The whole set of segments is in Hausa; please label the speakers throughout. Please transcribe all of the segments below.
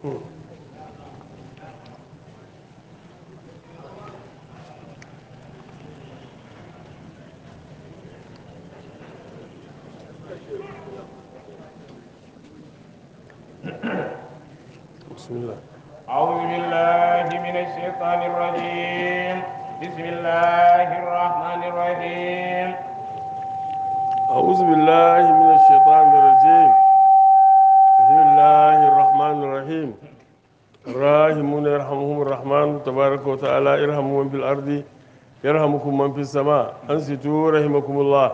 Speaker 1: بسم الله
Speaker 2: أعوذ بالله من الشيطان الرجيم بسم الله الرحمن الرحيم
Speaker 1: أعوذ بالله من الشيطان الرجيم بسم الله الرحمن الرحيم الراحمون يرحمهم الرحمن تبارك وتعالى ارحموا من في الأرض يرحمكم من في السماء أنصتوا رحمكم الله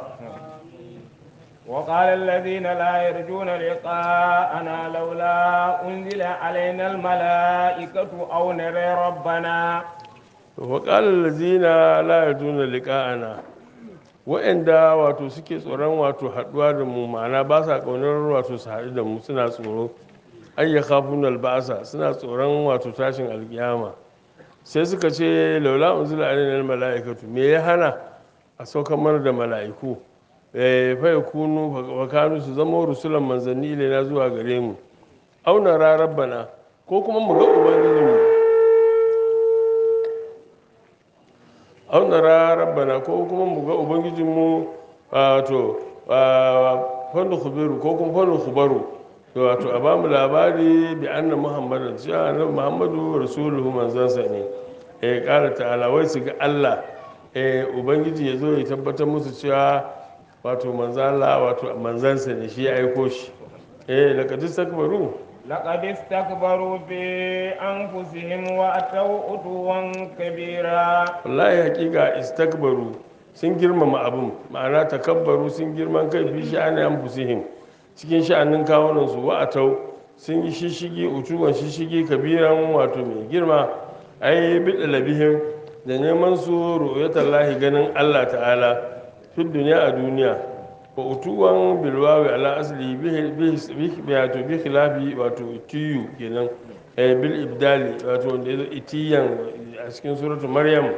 Speaker 2: وقال الذين لا يرجون لقاءنا لولا أنزل علينا الملائكة أو نرى ربنا
Speaker 1: وقال الذين لا يرجون لقاءنا wa'anda wato suke tsoron wato haɗuwa da mu ma'ana ba sa ƙaunar wato su haɗu da mu suna tsoro ayya kafin albasa suna tsoron wato tashin alkiyama sai suka ce laula unzila alaina mala'ikatu me ya hana a saukar mana da mala'iku eh fa yakunu wa kanu su zama rusulan manzanni ilaina zuwa gare mu auna ra rabbana ko kuma mu ga ubangijinmu auna ra rabbana ko kuma mu ga ubangijinmu wato fannu khubiru ko kuma fannu khubaru wato a bamu labari bi anna muhammadan cewa annabi muhammadu rasuluhu manzansa ne eh kara ta'ala wai su ga Allah eh ubangiji ya zo ya tabbatar musu cewa wato manzala wato manzansa ne shi ya aiko shi eh laqad istakbaru
Speaker 2: لقد استكبروا في أنفسهم وأتوا عتوا كبيرا
Speaker 1: wallahi hakika istakbaru sun girmama abin ma'ana takabbaru sun girman kai fi sha'ani anfusihim cikin sha'anin kawunan su wa atau sun yi shishigi utuwan shishigi kabiran wato mai girma ai bi dalabihim da neman su ru'yatallahi ganin Allah ta'ala fi duniya a duniya wa utuwan bilwawi ala asli bi wato bi khilafi wato tiyu kenan eh, bil ibdali wato wanda yazo itiyan a cikin suratu maryam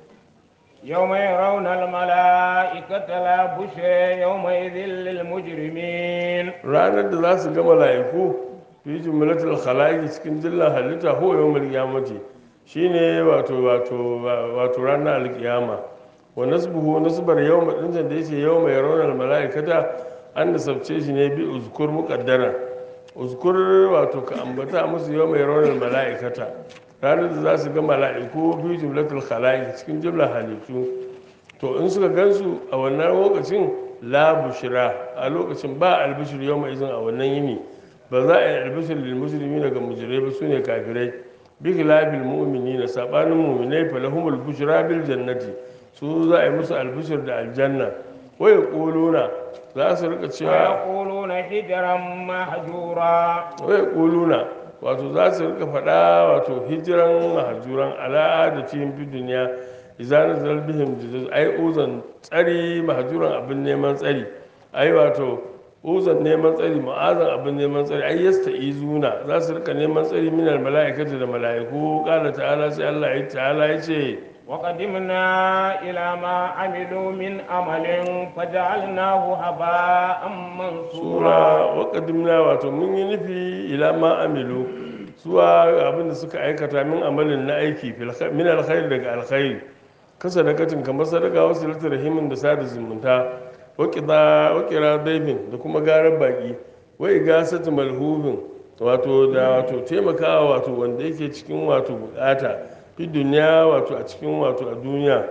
Speaker 2: يوم يرون الملائكة لا بشرى يومئذ للمجرمين
Speaker 1: ranar da za su ga mala'iku fi jumlatul khalaiqi cikin dillan halitta ho yawmul qiyamati shine wato wato wato ranar alkiyama wa nasbuhu nasbar yawma din da yace yawma yarawna al mala'ikata an nasabce shi ne bi uzkur muqaddara uzkur wato ka ambata musu yawma yarawna al mala'ikata ranar da za su ga mala'iku fi jumlatul khalaiqi cikin jumlar halittu to in suka gansu a wannan lokacin la bushira a lokacin ba albishir yau mai izin a wannan yini ba za a yi albishir lil musulmi daga mujirai ba su ne kafirai bi khilafil mu'minina sabanin mu'minai fa lahumul bushra bil jannati su za a yi musu albishir da aljanna wa yaquluna za su rika cewa
Speaker 2: ويقولون حجرا محجورا
Speaker 1: wa yaquluna wato za su rika faɗa wato hijiran mahajuran al'adatin fi duniya idan zal bihim jizuz ai uzan tsari mahajuran abin neman tsari ai wato uzan neman tsari ma'azan abin neman tsari ai yasta izuna za su rika neman tsari minal mala'ikati da mala'iku qala ta'ala sai Allah ya ta'ala ya ce
Speaker 2: وقدمنا إلى ما عملوا من عمل فجعلناه هباء منصورا
Speaker 1: sura wa qadimna wato mun yi nufi ila ma amilu zuwa abin da suka aikata min amalin na aiki fil kha- min alkhair daga alkhairi ka sadakatin kamar sadaka wasu lati rahimin da sada zumunta wa qida wa qira daifin da kuma garar baki wa igasatu malhubin wato da wato taimakawa wato wanda yake cikin wato bukata fi duniya wato a cikin wato a duniya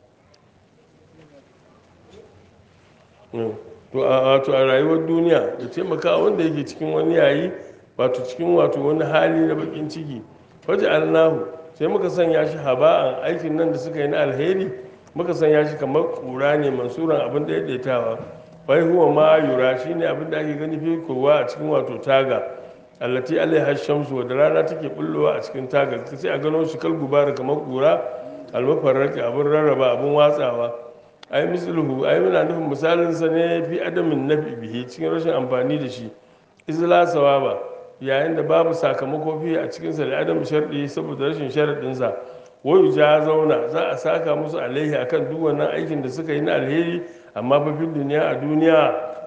Speaker 1: Mm. to a wato a rayuwar duniya da taimaka wanda yake cikin wani yayi wato cikin wato wani hali na bakin ciki waje alnahu sai muka sanya shi haba'an aikin nan da suka yi na alheri muka sanya shi kamar kura ne mansuran abin da ya daitawa wai huwa ma yura shine abin da ake gani fi kowa a cikin wato taga allati alaiha shamsu wadda rana take bullowa a cikin taga sai a gano shi kal gubara kamar kura almafarraki abin rarraba abin watsawa ai misluhu ai muna nufin misalin sa ne fi adamin nafi bihi cikin rashin amfani da shi izla sawaba yayin da babu sakamako fi a cikin sa da adam sharɗi saboda rashin sharadin sa wayu ja zauna za a saka musu alaihi akan duk wannan aikin da suka yi na alheri amma fa fil duniya a duniya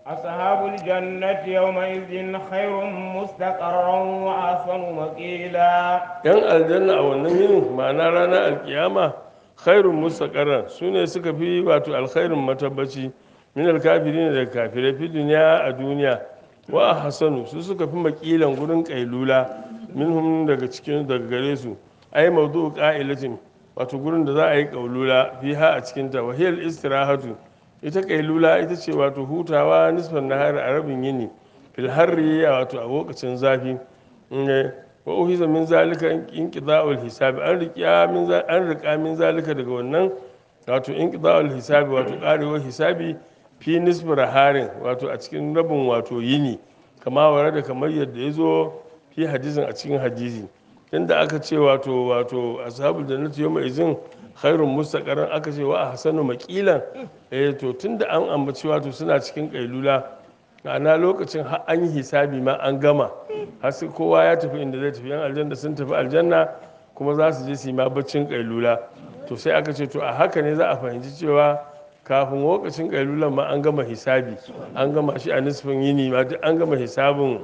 Speaker 2: أصحاب الجنة يومئذ خير مستقرا وأحسن مقيلا
Speaker 1: yan aljanna a wannan yinin ma'ana ranar alkiyama khairun mustaqarran su ne suka fi wato alkhairin matabbaci min alkafirin daga kafirai fi duniya a duniya wa hasanu su suka fi makilan gurin kailula minhum daga cikin daga gare su ai mawdu qa'ilatin wato gurin da za a yi kaulula fiha a cikin ta wahiyal istirahatu ita kailula ita ce wato hutawa nisfan nahari a rabin yini fil harri wato a lokacin zafi ne wa uhiza min zalika inqida'ul hisabi an riƙa min an riƙa min zalika daga wannan wato inqida'ul hisabi wato karewar hisabi fi nisbi harin wato a cikin rabin wato yini kama ware da kamar yadda ya zo fi hadisin a cikin hadisi inda aka ce wato wato ashabul jannati yawma izin khairun mustaqarran aka ce wa ahsanu maqilan eh to tunda an ambaci wato suna cikin kailula ana lokacin har an yi hisabi ma an gama har sai kowa ya tafi inda zai tafi yan aljanna sun tafi aljanna kuma za su je su yi ma baccin kailula to sai aka ce to a haka ne za a fahimci cewa kafin lokacin kailulan ma an gama hisabi an gama shi a nisfin yini ma duk an gama hisabin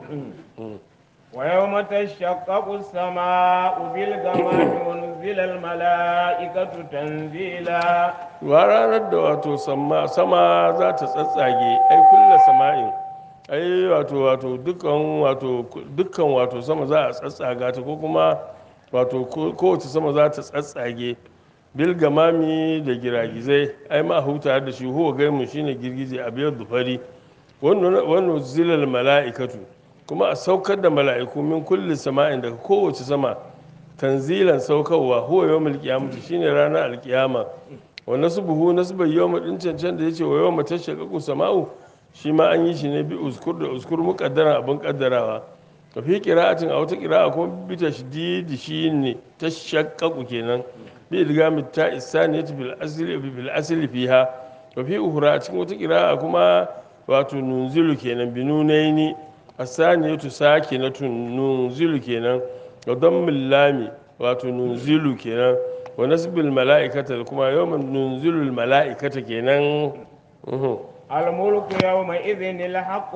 Speaker 2: ويوم تشقق السماء بالغمام ونزل الملائكة تنزيلا
Speaker 1: wa ranar da wato sama sama za ta tsatsage ai kulla sama'in ai wato wato dukkan wato dukkan wato sama za a tsatsaga ta ko kuma wato ko- kowace sama za ta tsatsage bil gamami da giragizai ai ma huta da shi huwa gaimu shine girgije a biyar dufari wannan zilal mala'ikatu kuma a saukar da mala'iku min kulli sama'in daga kowace sama tanzilan saukarwa huwa yawmul qiyamati shine ranar alkiyama wa nasbuhu nasba yawma din cancan da yace wa yawma tashaqqaqu sama'u shi ma an yi shi ne bi uskur da uskur muqaddaran abin kaddarawa ka fi qira'atin a wata qira'a kuma bi tashdidi shine tashaqqaqu kenan bi idgami ta isaniyati bil asli bil asli fiha wa fi ukhra a cikin wata qira'a kuma wato nunzilu kenan bi nunaini asaniyatu sakinatun nunzilu kenan wa dammil lami wato nunzilu kenan wa nasbil mala'ikata da kuma yawman nunzilul mala'ikata kenan uhum.
Speaker 2: الملك يومئذ الحق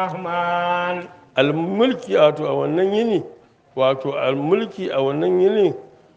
Speaker 2: للرحمن
Speaker 1: almulki wato a wannan yini wato almulki a wannan yini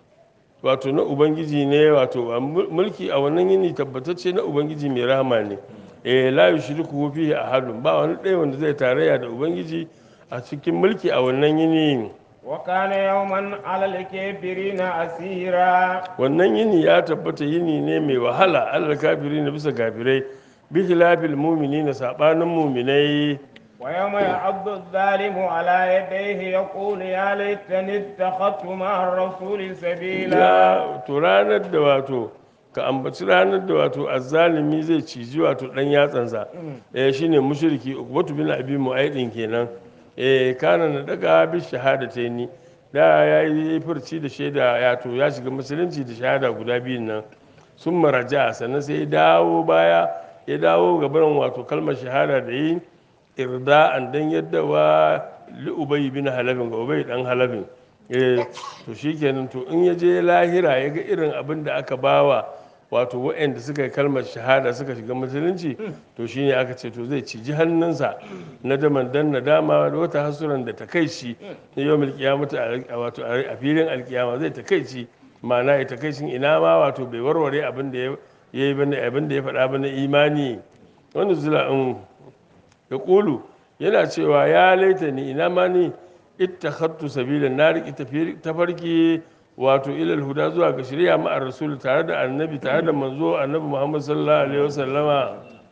Speaker 1: wato na ubangiji ne wato a mul- mulki a wannan yini tabbatacce na ubangiji mai rahama ne eh la yushriku fihi ahadun ba wani ɗaya wanda zai tarayya da ubangiji a cikin mulki a wannan yini
Speaker 2: وكان يوما على الكافرين أسيرا
Speaker 1: wannan yini ya tabbata yini ne mai wahala alal kafiri na bisa kafirai bi khilafil mu'minina sabanin mu'minai
Speaker 2: ويوم يعض الظالم على يديه يقول يا ليتني اتخذت مع الرسول سبيلا
Speaker 1: ya to ranar da wato ka ambaci ranar da wato azzalimi zai ciji wato dan yatsansa eh shine mushriki ukbatu bin abi mu'aidin kenan eh kana na daga bi shahadataini da ya yi furci da shaida ya to ya shiga musulunci da shahada guda biyun nan sun maraja sannan sai ya dawo baya ya dawo gaban wato kalmar shahada da yi irda'an dan yadda wa li ubay bin halabin ga ubay dan halabin eh to shikenan to in ya je lahira ya ga irin abin da aka bawa wato waɗanda suka yi kalmar shahada suka shiga musulunci to shine aka ce to zai ciji hannunsa na daman dan nadama da wata hasuran da ta kai shi na yau milkiyamata a wato a filin alkiyama zai ta kai shi ma'ana ya ta kai shi ina ma wato bai warware abin da ya yi bane abin da ya faɗa bane imani wanda zula in ya ƙulu yana cewa ya laita ni ina ma ni ittakhattu sabila na riƙi tafarki wato ilal huda zuwa ga shari'a ma'ar rasul tare da annabi tare da manzo annabi muhammad sallallahu alaihi wasallama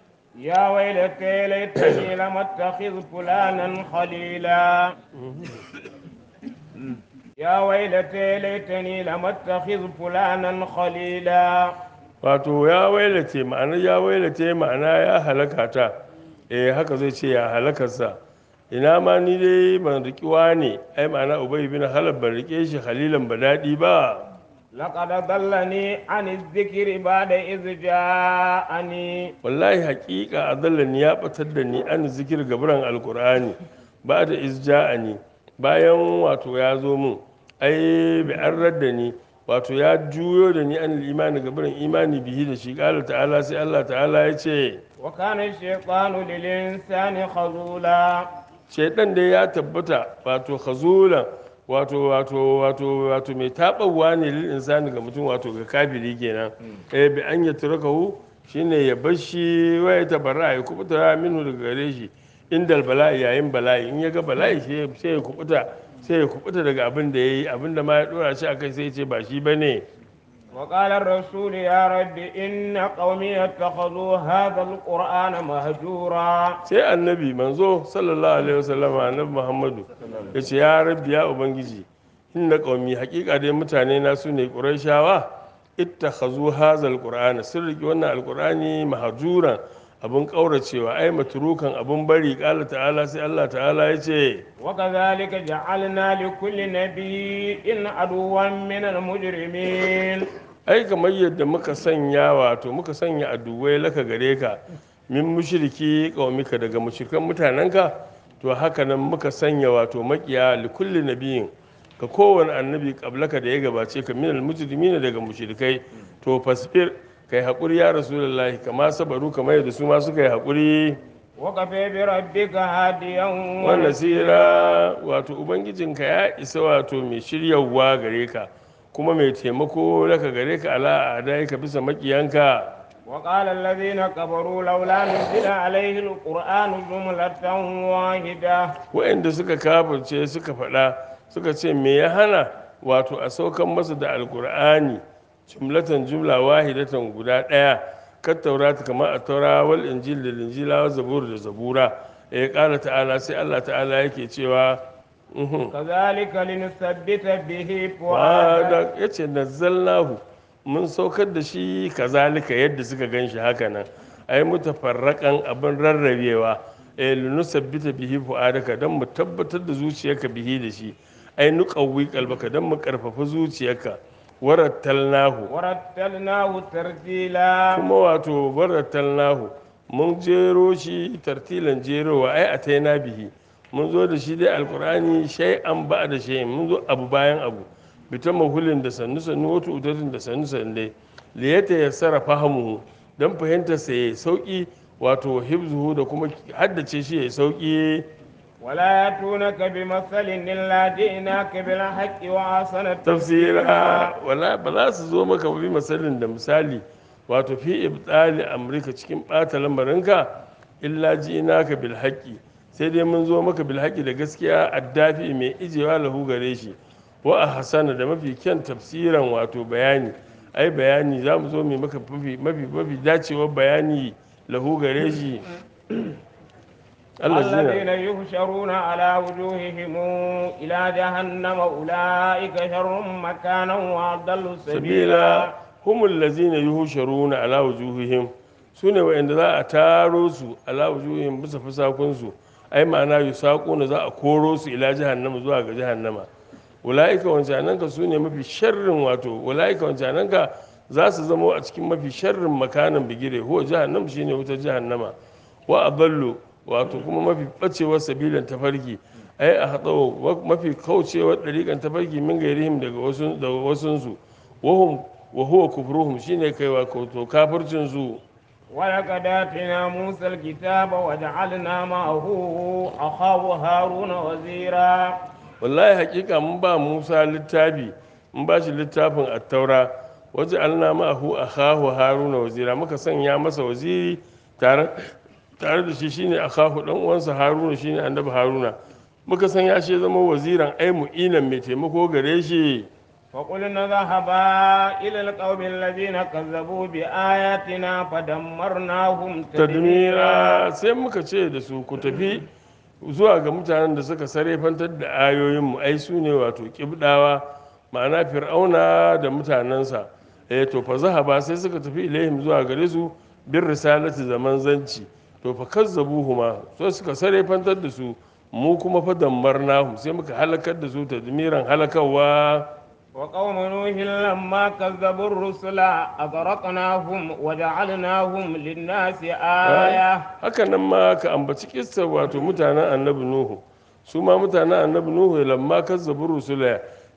Speaker 2: يا ويلتى ليتني لم اتخذ فلانا خليلا يا ويلتى ليتني لم اتخذ فلانا خليلا
Speaker 1: wato ya wailace ma'ana ya wailace ma'ana ya halaka ta eh haka zai ce ya halakarsa ina ma ni dai ban riƙi ne ai ma'ana ubay bin halab ban riƙe shi halilan ba daɗi ba
Speaker 2: لقد ضلني عن الذكر بعد إذ جاءني
Speaker 1: wallahi haƙiƙa adallani ya batar da ni an zikir gaburan alkur'ani ba da izja'ani bayan wato ya zo mun ai bi an radda ni wato ya juyo da ni an imani ga barin imani bihi da shi qala ta'ala sai Allah ta'ala ya ce
Speaker 2: وكان الشيطان للإنسان خذولا
Speaker 1: shaidan dai ya tabbata wato khazulan wato wato wato wato mai tabawa ne lil insani ga mutum wato ga kafiri kenan eh bi an yatrakahu shine ya bar shi wa ya tabarra ya kubuta minhu daga gare shi indal bala'i yayin bala'i in ya ga bala'i sai sai ya kubuta sai ya kubuta daga abin da yayi abin da ma ya dora shi akai sai ya ce ba shi bane
Speaker 2: وقال الرسول يا رب إن قومي اتخذوا هذا القرآن مهجورا
Speaker 1: sai annabi manzo sallallahu alaihi wasallam annabi muhammadu ya ce ya rabbi ya ubangiji inna qaumi haƙiƙa dai mutane na su ne qurayshawa ittakhazu hazal qur'ana sun riki wannan alqur'ani mahjuran abun kauracewa ai matrukan abun bari qala ta'ala sai Allah ta'ala ya ce
Speaker 2: وكذلك جعلنا لكل نبي إن عدوا من المجرمين
Speaker 1: ai kamar yadda muka sanya wato muka sanya aduwai laka gare ka min mushriki qaumika daga mushrikan mutanenka to haka nan muka sanya wato makiya likulli nabiyin ka kowane annabi kablaka da ya gabace ka minal mujrimin daga mushrikai to fasfir kai hakuri ya rasulullahi kama sabaru kamar yadda su ma suka yi hakuri
Speaker 2: وكفى بربك هاديا
Speaker 1: wannan sira wato ubangijinka ya isa wato mai shiryawa gare ka kuma mai taimako laka gare ka ala a ka bisa makiyanka
Speaker 2: وقال الذين كفروا لولا نزل عليه القرآن جملة واحدة
Speaker 1: waɗanda suka kafirce suka faɗa suka ce me ya hana wato a saukan masa da alkur'ani jumlatan jumla wahidatan guda ɗaya kan taurata kamar a taura wal injil da linjila wa zabur da zabura ya ƙara ta'ala sai allah ta'ala yake cewa uhum.
Speaker 2: كذلك لنثبت به فؤادك
Speaker 1: ya ce nazzalnahu mun saukar da shi kazalika yadda suka gan shi haka nan ai mutafarraƙan abin rarrabewa eh linusabbita bihi fu'adaka dan mu tabbatar da zuciyarka bihi da shi ai nuqawwi qalbaka dan mu karfafa zuciyarka warattalnahu
Speaker 2: ورتلناه ترتيلا
Speaker 1: kuma wato warattalnahu mun jero shi tartilan jerowa ai ataina bihi mun zo da shi dai alqur'ani shay'an ba da shay mun zo abu bayan abu bita mahulin da sannu sannu wato utatin da sannu sannu dai liyata ya sarrafa hamu don fahimtar sa yayi sauki wato hibzuhu da kuma haddace shi yayi sauki
Speaker 2: ولا يأتونك بمثل إلا جئناك بالحق وأحسن
Speaker 1: tafsira wala ba za su zo maka bi misalin da misali wato fi ibtali amrika cikin bata lamarinka illa ji naka bil haqqi sai dai mun zo maka bil haqqi da gaskiya addafi mai ijewa lahu gare shi wa a hasana da mafi kyan tafsiran wato bayani ai bayani za mu zo mai maka mafi mafi mafi dacewar bayani lahu gare shi Allah
Speaker 2: الذين يحشرون على وجوههم إلى جهنم أولئك شر مكانا وأضل
Speaker 1: sabila
Speaker 2: سبيلا
Speaker 1: humul lazina yuhsharuna ala wujuhihim sune wa'anda za a taro su ala wujuhihim bisa fusakun su ai ma'ana yusaquna za a koro su ila jahannama zuwa ga jahannama ulaika wancananka sune mafi sharrin wato ulaika wancananka za su zama a cikin mafi sharrin makanan bigire huwa jahannam shine wutar jahannama wa aballu wato kuma mafi bacewar sabilan tafarki ai a hatsawo mafi kaucewar ɗariƙan tafarki min gairihim daga wasu daga wasunsu wahum wa huwa kufruhum shine kaiwa to kafircin su
Speaker 2: ولقد آتينا موسى الكتاب وجعلنا معه أخاه هارون وزيرا
Speaker 1: wallahi hakika mun ba Musa littafi mun ba shi littafin at-taura waje alna ma'ahu akhahu haruna wazira muka sanya masa waziri tare tare da shi shine akhahu dan uwansa haruna shine annabi haruna muka sanya shi ya zama waziran ai mu'inan mai taimako gare shi
Speaker 2: فقلنا ذهبا إلى القوم الذين كذبوا بآياتنا فدمرناهم
Speaker 1: tadmira sai muka ce da su ku tafi zuwa ga mutanen da suka sarefantar da ayoyinmu ai su ne wato kibdawa ma'ana fir'auna da mutanensa eh to fa zahaba sai suka tafi ilaihim zuwa gare su bin risalati zaman zanci to fa kazzabuhuma so suka sarefantar da su mu kuma fa dammarnahum sai muka halakar da su tadmiran halakawa
Speaker 2: وقوم نوح لما كذبوا الرسل أغرقناهم وجعلناهم للناس آية
Speaker 1: haka nan ma ka ambaci kissa wato mutanen annabi nuhu su ma mutanen annabi nuhu lamma kazzabu rusula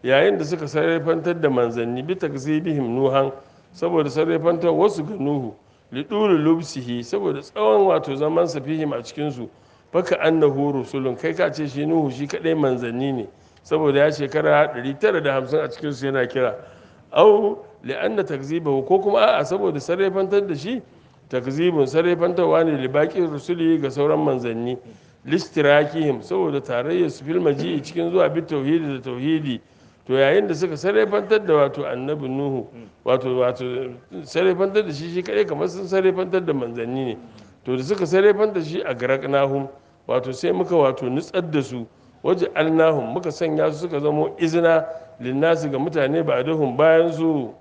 Speaker 1: yayin da suka sarrafantar da manzanni bi takzibihim nuhan saboda sarrafantar wasu ga nuhu lidulu lubsihi saboda tsawon wato zaman sa fihim a cikin su faka annahu rusulun kai ka ce shi nuhu shi kadai manzanni ne saboda ya shekara 950 a cikin su yana kira au li'anna takzibahu ko kuma a'a saboda sarrafantar da shi takzibun sarrafantarwa ne libaƙin rusuli ga sauran manzanni listirakihim saboda tarayyar su fil maji'i cikin zuwa bi tauhidi da tauhidi to yayin da suka sarrafantar da wato annabi nuhu wato wato sarrafantar da shi shi kadai kamar sun sarrafantar da manzanni ne to da suka sarrafantar shi a garaknahum wato sai muka wato nutsar da su waje alnahum muka sanya su suka zamo izina linnasi ga mutane ba duhun bayan su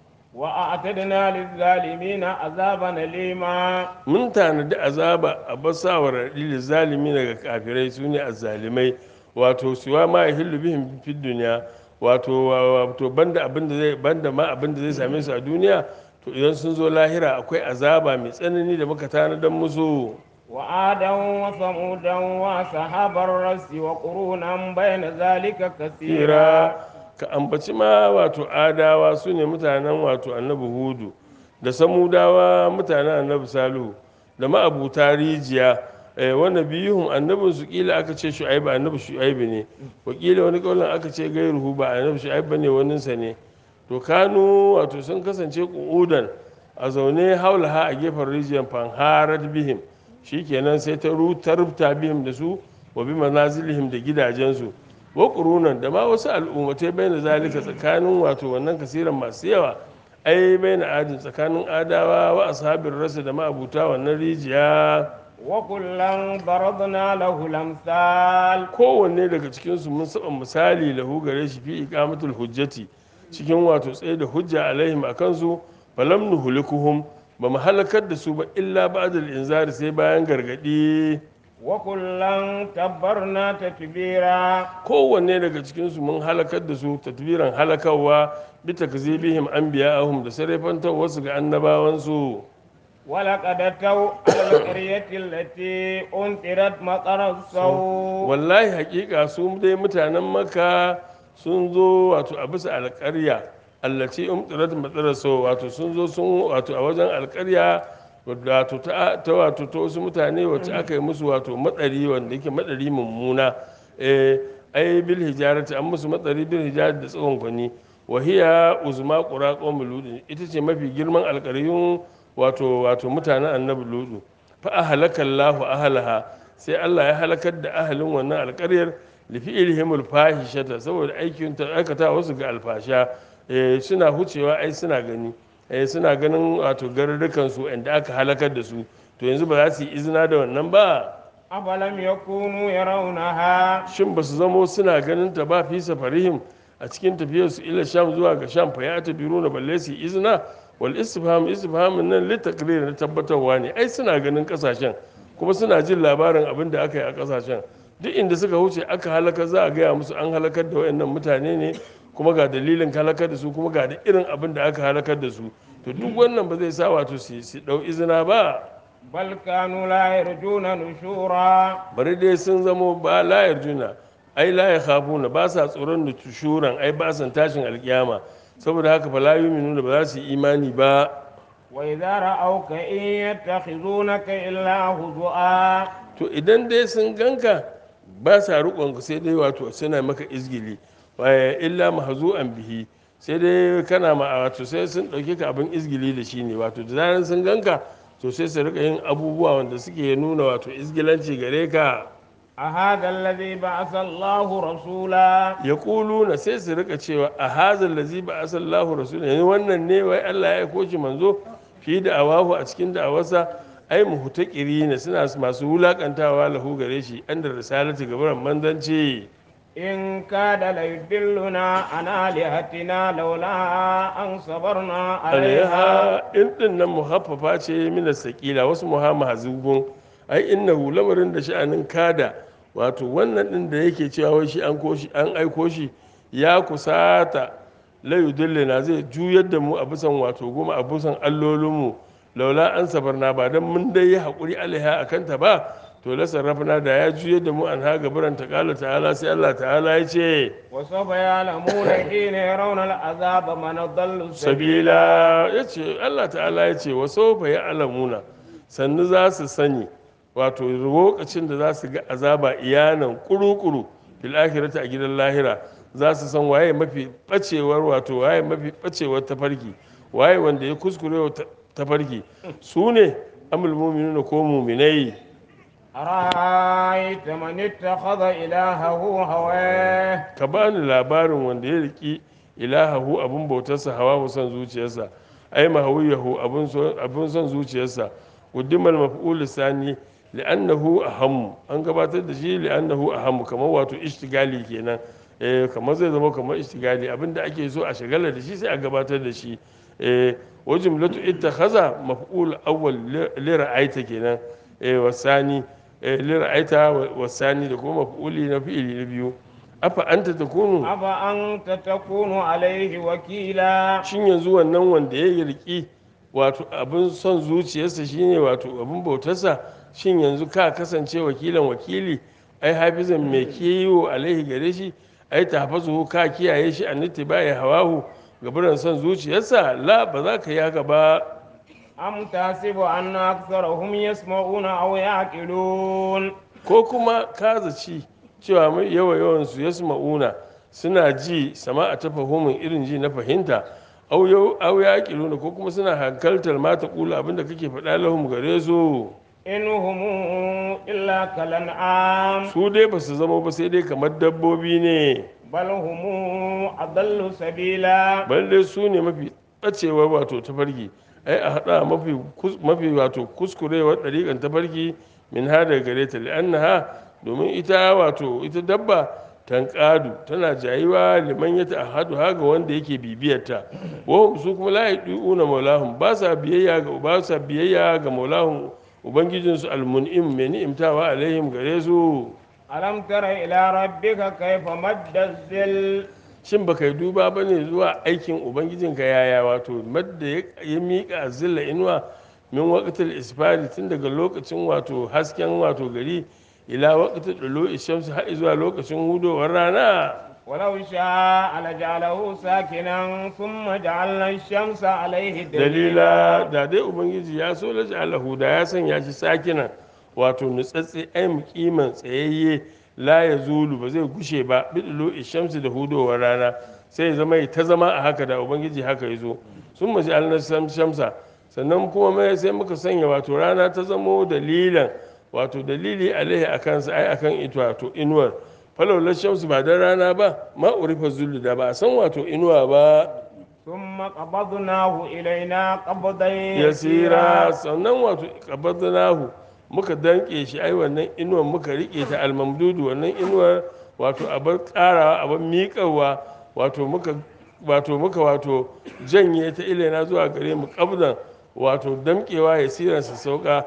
Speaker 2: وأعتدنا للظالمين عذابا أليما
Speaker 1: mun tanadi azaba a basawar raɗi zalimi daga kafirai su ne azzalimai wato siwa ma ya hillu bihim fi duniya wato wato banda abin da zai banda ma abin da zai same su a duniya to idan sun zo lahira akwai azaba mai tsanani da muka tanadan musu
Speaker 2: وعادا وثمودا وأصحاب الرس وقرونا بين ذلك كثيرا
Speaker 1: hira ka ambaci ma wato adawa su ne mutanen wato annabi hudu da samudawa mutanen annabi salihu da ma'abuta rijiya eh, wanda biyuhun annabin su kila aka ce shu'aibu annabi shu'aibu ne wakila wani kaulin aka ce gairuhu ba annabi shu'aibu ne waninsa ne to kanu wato sun kasance ƙudan a zaune haulaha a gefen rijiyar fanharat bihim shikenan sai ta rutarta bihim da su wa bi manazilihim da gidajensu wa ƙurunan da ma wasu al'ummatai bai na zalika tsakanin wato wannan kasiran masu yawa ai bai na adin tsakanin adawa wa ashabin rasa da ma'abuta wannan rijiya
Speaker 2: وكلا ضربنا له الأمثال
Speaker 1: kowanne daga cikinsu mun saba misali lahu gare shi fi iqamatul hujjati cikin wato tsaye da hujja alaihim a kansu falam nuhlikuhum ba mu halakar da su ba illa ba'dal inzari sai bayan gargadi
Speaker 2: وكلا تبرنا تتبيرا
Speaker 1: kowanne daga cikinsu mun halakar da su tatbiran halakarwa bi takzibihim anbiya'ahum da sarrafantar wasu ga annabawansu
Speaker 2: ولقد أتوا على القرية التي أمطرت مطر السوء
Speaker 1: wallahi hakika su dai mutanen maka sun zo wato a bisa alƙarya allaci umtirat matsalar so wato sun zo sun wato a wajen alƙarya wato ta ta wato ta wasu mutane wacce aka yi musu wato matsari wanda yake matsari mummuna eh ai bil hijarati an musu matsari bil hijarati da tsawon kwani wahiya uzma qura qawmul lut ita ce mafi girman alƙaryun wato wato mutanen annabi ludu fa ahlaka Allahu ahlaha sai Allah ya halakar da ahalin wannan alƙaryar lifi ilhimul fahishata saboda aikin ta aikata wasu ga alfasha eh, suna hucewa ai suna gani eh, suna ganin wato garurrukan su inda aka halakar da su to yanzu ba za su yi izina da wannan ba
Speaker 2: أفلم يكونوا يرونها
Speaker 1: shin ba su zamo suna ganin ta ba fi safarihim a cikin tafiyar su ila sham zuwa ga sham fa ya ta biro na balle su yi izina wal istifham istifhamin nan litakrir na tabbatarwa ne ai suna ganin kasashen kuma suna jin labarin abin da aka yi a kasashen duk inda suka wuce aka halaka za a gaya musu an halakar da wayannan mutane ne kuma ga dalilin halakar da su kuma ga da irin abin da aka halakar da su to duk wannan ba zai sa wato su su dau izina ba
Speaker 2: بل كانوا لا يرجون نشورا
Speaker 1: bari dai sun zamo ba layar juna ai la ya khafuna ba sa tsoron da tushuran ai ba san tashin alkiyama saboda haka fa la yu'minuna ba za su yi imani ba
Speaker 2: وإذا رأوك إن يتخذونك إلا هزؤا
Speaker 1: to idan dai sun ganka ba sa riƙon sai dai wato suna maka izgili waye illa mahzu'an bihi sai dai kana ma wato sai sun ɗauke ka abin izgili da shi ne wato da zaran sun ganka to sai su rika yin abubuwa wanda suke nuna wato izgilanci gare ka
Speaker 2: أهذا الذي بعث الله رسولا
Speaker 1: ya na sai su rika cewa a hazan lazi ba asallahu rasul yanzu wannan ne wai Allah ya aiko shi manzo fi da awahu a cikin da'awarsa ai muhtakiri ne suna masu wulakantawa lahu gare shi an da risalati gabaran manzanci
Speaker 2: إن كاد ليدلنا عن آلهتنا لولا أن صبرنا عليها
Speaker 1: alaiha in din nan muhaffafa ce mina sakila wasu muhamma hazubun ai innahu lamarin da sha'anin kada wato wannan din da yake cewa wai shi an koshi an aiko shi ya kusata la yudillina zai juyar da mu a bisan wato goma a bisan allolinmu laula an sabarna ba dan mun dai yi hakuri alaiha akan ta ba to to la sarrafna da ya juye da mu an ha gabaran ta kala ta'ala sai Allah ta'ala ya ce
Speaker 2: وسوف يعلمون حين يرون العذاب من ضل
Speaker 1: sabila ya ce Allah ta'ala ya ce wasu fa ya alamuna sannu za su sani wato lokacin da za su ga azaba iyanan kuru-kuru fil akhirati a gidan lahira za su san waye mafi bacewar wato waye mafi bacewar tafarki waye wanda ya kuskure wa ta- tafarki su ne amul mu'minuna ko mu'minai
Speaker 2: أرأيت من اتخذ إلهه هواه
Speaker 1: ka bani labarin wanda ya riki ilahahu abun bautarsa hawa son zuciyarsa ai mahawiyahu abun so- abun son zuciyarsa quddimal maf'ul sani li'annahu ahammu an gabatar da shi li'annahu ahammu kamar wato ishtigali kenan eh kamar zai zama kamar ishtigali abinda ake so a shagala da shi sai a gabatar da shi eh wa jumlatu ittakhaza maf'ul awwal li- li ra'aita kenan eh wasani eh li ra'aita wa- wasani da kuma maf'uli na fi'ili na biyu afa anta takunu
Speaker 2: أفأنت تكون عليه وكيلا
Speaker 1: shin yanzu wannan wanda ya riki wato abin son zuciyarsa shine wato abin bautarsa shin yanzu ka kasance wakilan wakili ai hafizan mai kiwo alaihi gare shi ai tafazu ka kiyaye shi an bai hawahu gaburan son zuciyarsa la ba za ka yi haka ba
Speaker 2: أم تحسب أن أكثرهم يسمعون أو يعقلون
Speaker 1: ko kuma ka zaci cewa mai yawa yawan su yasma'una suna ji sama a ta fahimin irin ji na fahimta au yau au ya ko kuma suna hankaltar mata kula abinda kake faɗa lahum gare su
Speaker 2: إن هم إلا كالأنعام
Speaker 1: su dai ba su zama ba sai dai kamar dabbobi ne
Speaker 2: بل هم أضل سبيلا
Speaker 1: balle su ne mafi ɓacewar wato tafarki ai a haɗa mafi kus- mafi wato kuskurewar ɗariƙan tafarki min ha daga gare ta li'annaha domin ita wato ita dabba tanƙadu tana jayiwa liman ya ta'ahadu ha ga wanda yake bibiyarta wa su kuma la yadu'una maulahum ba sa biyayya ga ba sa biyayya ga maulahum ubangijinsu almun'im mai ni'imtawa alaihim gare su
Speaker 2: ألم تر إلى ربك كيف مد الظل
Speaker 1: shin baka yi duba ba ne zuwa aikin ubangijinka yaya wato madda ya ya miƙa zilla inuwa min waƙatar isfari tun daga lokacin wato hasken wato gari ila waƙatar ɗalo ishamsu har zuwa lokacin hudowar rana
Speaker 2: ولو شاء لجعله ساكنا ثم جعلنا الشمس عليه
Speaker 1: dalila da dai ubangiji ya so laji alahu da ya sanya shi sakina wato nutsatse ai mukiman tsayayye la ya zulu ba zai gushe ba bidilo ishamsu da hudowar rana sai ya zama ya ta zama a haka da ubangiji haka ya zo sun maji alnar shamsa sannan kuma mai sai muka sanya wato rana ta zamo dalilan wato dalili alaihi a kansa ai akan ita wato inuwar falaular shamsu ba don rana ba ma urifa zulu da ba a san wato inuwa ba
Speaker 2: ثم قبضناه إلينا قبضا
Speaker 1: yasira sannan wato qabadnahu muka danke shi ai wannan inuwar muka rike ta almamdudu wannan inuwar wato abar tsarawa abar miƙawa wato muka wato muka wato janye ta ilaina zuwa gare mu qabdan wato damkewa yasiran sa sauka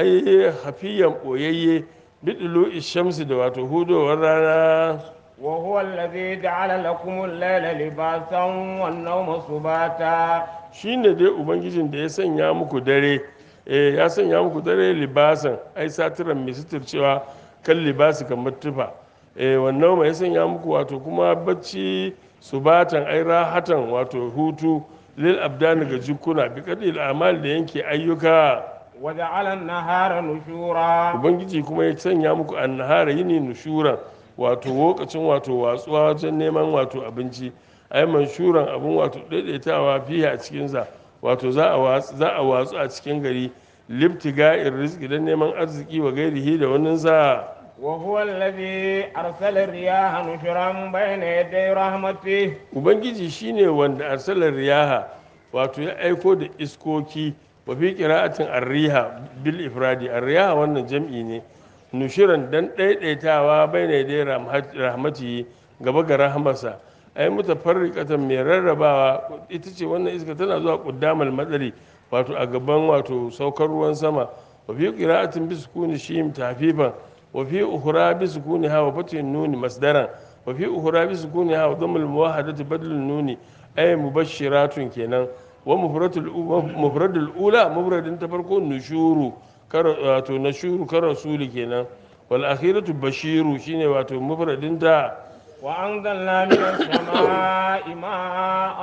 Speaker 1: ai hafiyan boyayye bidulu ishamsi da wato hudowar rana
Speaker 2: وهو الذي جعل لكم الليل لباسا والنوم سباتا
Speaker 1: shine dai ubangijin da ya sanya muku dare eh ya sanya muku dare libasan ai satiran mai suturcewa kan libasi kamar tufa eh wannan mai sanya muku wato kuma bacci subatan ai rahatan wato hutu lil abdani ga jikuna bi kadil amal da yanke ayyuka
Speaker 2: وجعل النهار نشورا
Speaker 1: ubangiji kuma ya sanya muku annahara yini nushuran wato lokacin wato watsuwa wajen neman wato abinci ai manshuran abun wato daidaitawa fiye a cikinsa wato za a watsu za a watsu a cikin gari libtiga rizqi dan neman arziki wa gairihi da wannan sa
Speaker 2: وهو الذي أرسل الرياح نشرا بين يدي رحمته
Speaker 1: ubangiji shine wanda arsalar riyaha wato ya aiko da iskoki wa fi qira'atin arriha bil ifradi arriha wannan jam'i ne nushiran dan daidaitawa baina da rahmati gaba ga rahmarsa ai mutafarriqatan mai rarrabawa ita ce wannan iska tana zuwa quddamal matsari wato a gaban wato saukar ruwan sama wa fi qira'atin bi sukuni shim tafifan wa fi ukhra bi sukuni ha wa fatin nuni masdaran wa fi ukhra bi sukuni ha wa dhammul muwahadati badlun nuni ay mubashiratun kenan wa mufradul mufradul ula mufradin ta farko nushuru kar wato nashuru kar rasuli kenan wal akhiratu bashiru shine wato mufradin da
Speaker 2: وأنزلنا من السماء ماء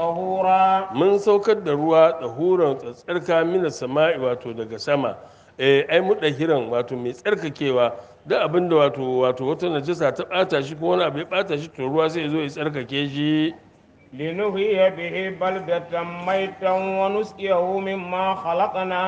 Speaker 2: طهورا
Speaker 1: mun saukar da ruwa tsahuran tsatsarka mina sama'i wato daga sama eh ai mudahiran wato mai tsarkakewa duk abinda wato wato wata najasa ta bata shi ko wani abu ya bata shi to ruwa sai ya zo ya tsarkake shi
Speaker 2: لنحيي به بلدة ميتا ونسقيه مما خلقنا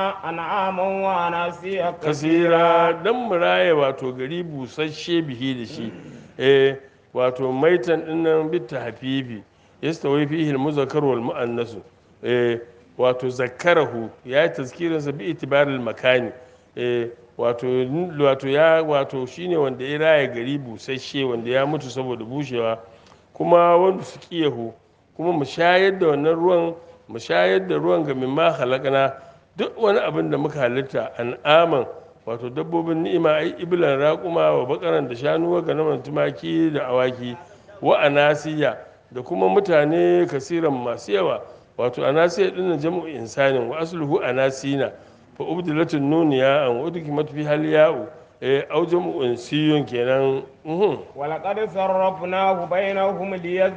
Speaker 2: أنعاما وأناسيا
Speaker 1: kasira dan muraye wato gari busasshe bihi da shi eh wato maitan dinnan bitta hafifi yastawi fihi almuzakkar wal muannas eh wato zakkarahu ya yi tazkirin sa bi itibaril makani eh wato wato ya wato shine wanda ya raye gari busasshe wanda ya mutu saboda bushewa kuma wanda su kiyahu kuma mu shayar da wannan ruwan mu shayar da ruwan ga mimma halakana duk wani abin da muka halitta an'aman wato dabbobin ni'ima ai ibilan raƙuma wa bakaran da shanu wa ganaman tumaki da awaki wa anasiya da kuma mutane kasiran masu yawa wato anasiya din jam'u insanin wa asluhu anasina fa ubdilatun nuniya an udkimat fi hal ya'u eh au jam'u insiyun kenan uhum.
Speaker 2: ولقد صرفناه بينهم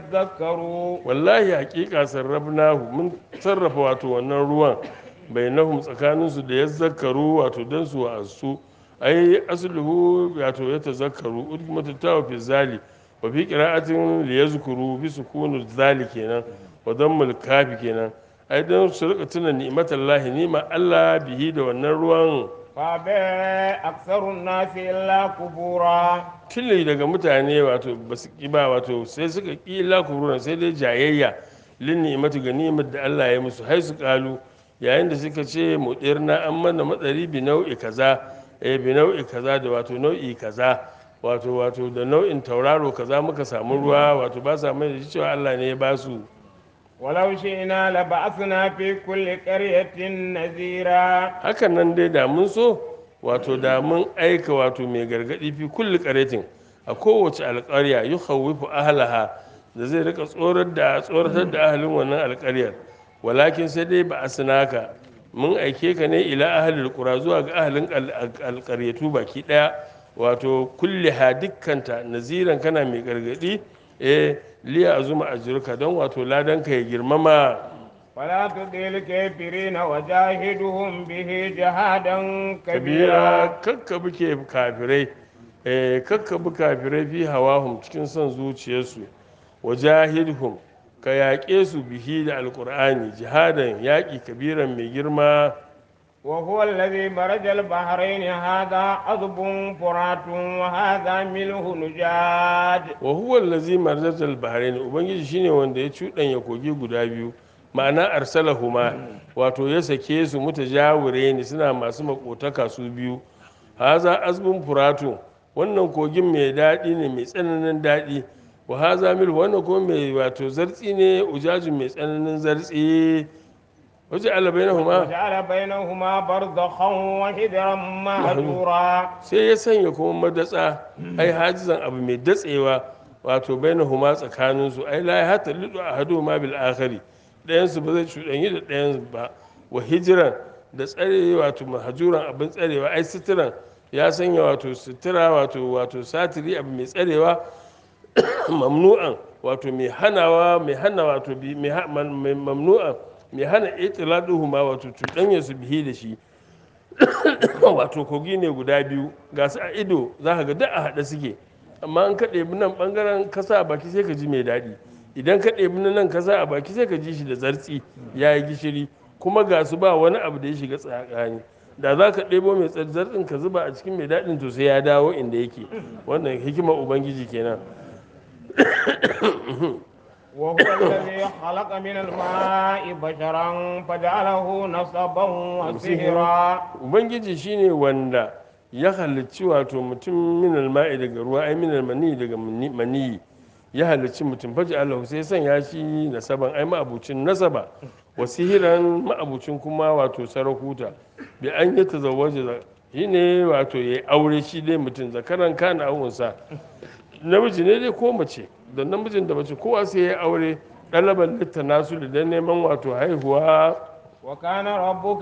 Speaker 2: ليذكروا
Speaker 1: wallahi hakika sarrafnahu mun sarrafa wato wannan ruwan bainahum tsakaninsu da ya zakaru wato don su wa'azu ai asluhu wato ya tazakkaru udmatu tawa fi zali wa fi qira'atin li yazkuru bi sukunu zali kenan wa dammul kafi kenan ai don su rika tuna ni'matallahi ni'ma Allah bihi da wannan ruwan
Speaker 2: فأبى أكثر الناس إلا كفورا
Speaker 1: tili daga mutane wato ba su ƙi ba wato sai suka ƙi la kuruna sai dai jayayya lin ni'imatu ga ni'imar da Allah ya musu hai su kalu yayin da suka ce mudirna an mana matsari bi nau'i kaza eh bi nau'i kaza da wato nau'i kaza wato wato da nau'in tauraro kaza muka samu ruwa wato ba sa mai da shi cewa Allah ne ya ba su
Speaker 2: ولو شئنا لبعثنا في كل قرية نذيرا
Speaker 1: hakan nan dai da mun so wato da mun aika wato mai gargadi fi kulli qaretin a kowace alƙarya yi khawwifu ahlaha da zai rika tsorar da tsoratar da ahalin wannan alƙaryar walakin sai dai ba asnaka mun aike ka ne ila ahlil qura zuwa ga ahalin alƙaryatu baki daya wato kulli ha dukkanta naziran kana mai gargadi eh liya azuma ajruka don wato ladan ka ya girmama
Speaker 2: ولا تطع الكافرين وجاهدهم به جهادا
Speaker 1: kabira
Speaker 2: كبيرا
Speaker 1: kakka buke kafirai eh kakka bu kafirai fi hawahum cikin son zuciyarsu wajahidhum ka yaƙe su bihi da alƙur'ani jihadan yaƙi kabiran mai girma
Speaker 2: وهو الذي مرج البحرين هذا عذب فرات وهذا ملح نجاد
Speaker 1: wa huwa allazi marzatal bahrain ubangiji shine wanda ya cuɗanya kogi guda biyu ma'ana arsalahuma wato ya sake su mutajawire ne suna masu makotaka su biyu haza azbun furatu wannan kogin mai daɗi ne mai tsananin daɗi wa haza mil wannan kuma mai wato zartsi ne ujajin mai tsananin zartsi waje alabainahuma
Speaker 2: وجعل بينهما برزخا وحجرا مهجورا
Speaker 1: sai ya sanya kuma madatsa ai hajizan abu mai datsewa wato bainahuma tsakanin su ai la hatta lidu ahadu ma bil akhari ɗayan su ba zai cuɗanyi da ɗayan ba wa hijiran da tsare wato mahajuran abin tsarewa ai suturan ya sanya wato sutura wato wato satiri abu mai tsarewa mamnu'an wato mai hanawa mai hana wato bi mai ha- man- mai mamnu'an mai hana itiladuhuma wato cuɗanya su bihi da shi wato kogi ne guda biyu ga su a ido za ka ga duk a haɗe suke amma an ka ɗebi nan ɓangaren kasa a baki sai ka ji mai daɗi idan ka ɗebi na nan kasa a baki sai ka ji shi da zartsi ya yi gishiri kuma ga su ba wani abu da ya shiga tsakani da za ka ɗebo mai zartsin ka zuba a cikin mai daɗin to sai ya dawo inda yake wannan hikimar ubangiji kenan
Speaker 2: وهو الذي خلق من الماء بشرا فجعله نصبا وسهرا
Speaker 1: ubangiji shine wanda ya halicci wato mutum minal ma'i daga ruwa ai minal mani daga mani- maniyi ya halicci mutum faji Allah sai sanya shi nasaban ai ma'abucin nasaba wa sihiran ma'abucin kuma wato sarakuta bi an yi tazawwaja shine wato yayi aure shi dai mutum zakaran kana awunsa namiji ne dai ko mace da namijin da mace kowa sai ya aure ɗalaban litta nasu da dan neman wato haihuwa
Speaker 2: وكان ربك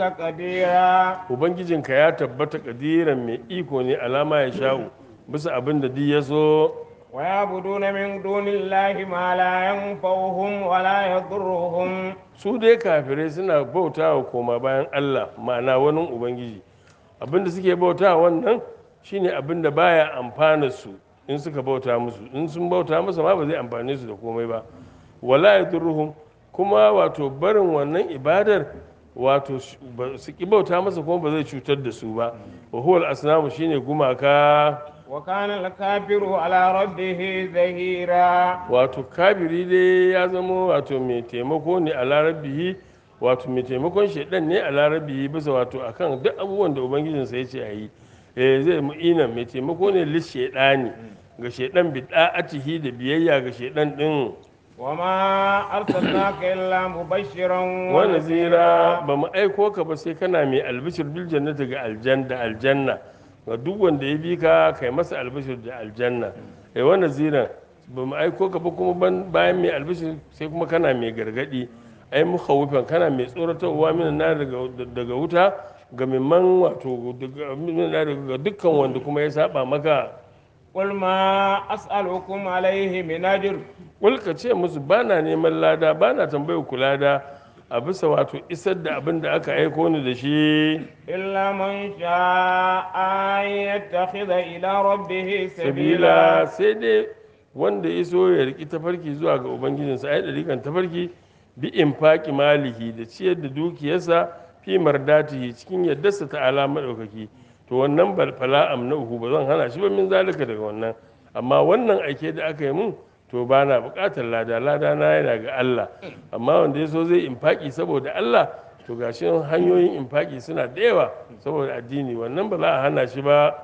Speaker 2: قديرا
Speaker 1: ubangijinka ya tabbata kadiran mai iko ne alama ya sha'u bisa abin da duk ya so
Speaker 2: ويعبدون من دون الله ما لا ينفعهم ولا يضرهم
Speaker 1: su dai kafirai suna bauta wa koma bayan Allah ma'ana wani ubangiji abinda suke bauta wannan shine abinda baya amfana su in suka bauta musu in sun bauta masa ma ba zai amfane su da komai ba wala yadurruhum kuma wato barin wannan ibadar wato su ba- su ki bauta masa kuma ba zai cutar da su ba wa huwa al-asnamu shine gumaka
Speaker 2: وكان الكافر على ربه ظهيرا
Speaker 1: wato kabiri dai ya zama wato mai taimako ne a larabihi wato mai taimakon shaidan ne a larabihi bisa wato akan duk abubuwan da ubangijinsa ya ce a yi eh zai mu'ina mai taimako ne lis shaidani ga shaidan bi da'atihi da biyayya ga shaidan din
Speaker 2: وما أرسلناك إلا مبشرا
Speaker 1: wa nazira ba mu aiko ka ba sai kana mai albishir bil jannati ga aljanna aljanna ga duk wanda ya bi ka kai masa albishir da aljanna eh wa nazira ba mu aiko ka ba kuma ban- bayan mai albishir sai kuma kana mai gargadi ai mukhawifan kana mai tsoratarwa min na daga daga wuta ga mimman wato daga minan nar daga dukkan wanda kuma ya saba maka
Speaker 2: قل ما أسألكم عليه من أجر
Speaker 1: Kulka ce musu ba na neman lada ba na tambayar ku lada a bisa wato isar da abin da aka aiko ni da shi
Speaker 2: إلا من شاء أن يتخذ إلى ربه
Speaker 1: sabila
Speaker 2: سبيلا
Speaker 1: sai dai wanda ya so ya riki tafarki zuwa ga ubangijinsa ai dalikan tafarki bi infaqi malihi da ciyar da dukiyarsa fi mardatihi cikin yaddarsa ta ala madaukaki to wannan bal fala amnahu ba zan hana shi ba min zalika daga wannan amma wannan aike da aka yi mun to ba na bukatar lada lada na yana ga Allah amma wanda ya so zai infaki saboda Allah to gashi hanyoyin infaki suna da yawa saboda addini wannan ba za a hana shi ba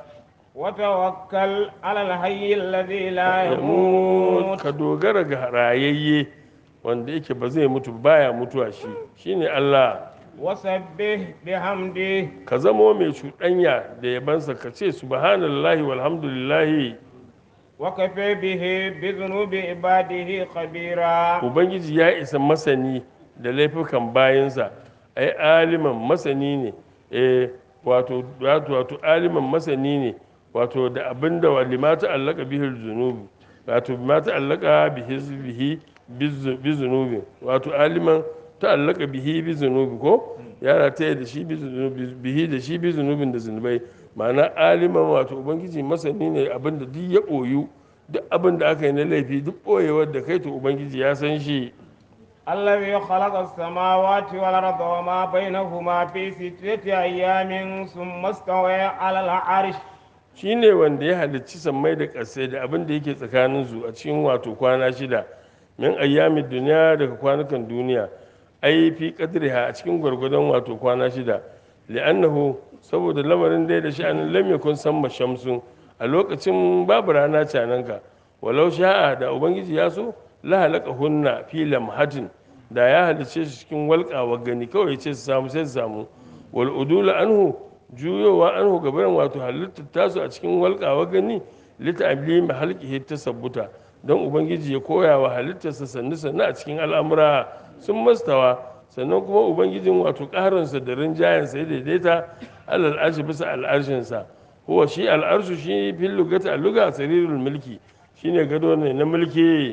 Speaker 2: وتوكل على الحي الذي لا
Speaker 1: yamut
Speaker 2: يموت
Speaker 1: ka dogara ga rayayye wanda yake ba zai mutu ba, baya mutuwa shi shine Allah
Speaker 2: وسبح بحمده
Speaker 1: ka zamo mai cuɗanya da yabansa ka ce subhanallahi walhamdulillahi
Speaker 2: وكفى به بذنوب عباده خبيرا
Speaker 1: ubangiji ya isa masani da laifukan bayansa ai aliman masani ne eh wato wato wato aliman masani ne wato da abinda wa limata allaka bihi zunubi wato limata allaka bihi bihi bi zunubi wato aliman ta allaka bihi bi zunubi ko yara ta da shi bi zunubi bihi da shi bi zunubin da zunubai ma'ana aliman wato ubangiji masani ne abinda duk ya ɓoyu duk abin da aka yi na laifi duk ɓoyewar da kai to ubangiji ya san shi
Speaker 2: الذي خلق السماوات والأرض وما بينهما في ستة أيام ثم استوى على العرش
Speaker 1: shi ne wanda ya halicci sammai da ƙasai da abin da yake tsakaninsu a cikin wato kwana shida min ayyamin duniya daga kwanukan duniya ai fi qadriha a cikin gwargwadon wato kwana shida li'annahu saboda lamarin dai da sha'anin lam yakun samma shamsun a lokacin babu rana cananka walau sha'a da ubangiji ya so la halaka hunna fi lamhatin da ya halicce su cikin walƙawa gani kawai ce su samu sai su samu wal udula anhu juyowa anhu gabaran wato halittar tasu a cikin walƙawa gani lita ablimi halqihi tasabbuta don ubangiji ya koya wa halittarsa sannu sannu a cikin al'amura sun mastawa sannan kuma ubangijin wato ƙarinsa da rinjayensa ya daidaita alal arshi bisa al'arshinsa huwa shi al'arshu shi fil lugati al-luga sarirul mulki shine gado ne na mulki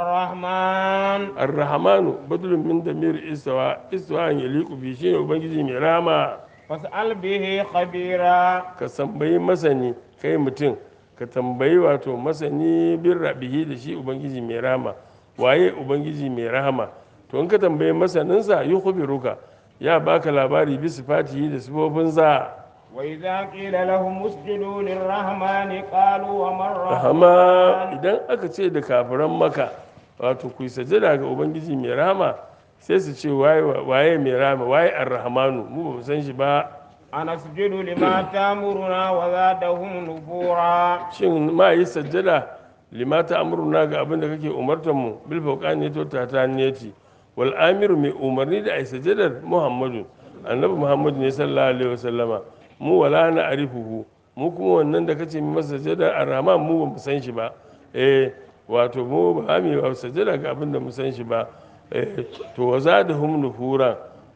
Speaker 2: الرحمن
Speaker 1: ar-rahmanu badlun min damir istawa istawa an yaliqu bi shine ubangiji mai rama
Speaker 2: فاسأل به خبيرا
Speaker 1: ka tambayi masani kai mutum ka tambayi wato masani bin rabihi da shi ubangiji mai rama waye ubangiji mai rahama to in ka tambayi masaninsa yi ruka ya baka labari bi sifatihi da sifofinsa
Speaker 2: وإذا قيل لهم اسجدوا للرحمن قالوا وما
Speaker 1: rahama
Speaker 2: الرحمن
Speaker 1: idan aka ce da kafiran maka wato ku yi sajada ga ubangiji mai rahama sai su ce waye waye mai rahama waye ar-rahmanu mu ba mu san shi ba
Speaker 2: أنسجد لما تأمرنا وزادهم نفورا
Speaker 1: shin ma yi sajjada limata amruna ga abin da kake umartar mu bil fawqani to ta ta niyati wal amiru mai umarni da ai sajjadar muhammadu annabi muhammadu ne sallallahu alaihi wasallama mu wala na arifuhu mu kuma wannan da kace mu masa sajjada arrahman mu ba mu san shi ba eh wato mu ba mu yi sajjada ga abin da mu san shi ba eh to wazadahum nufura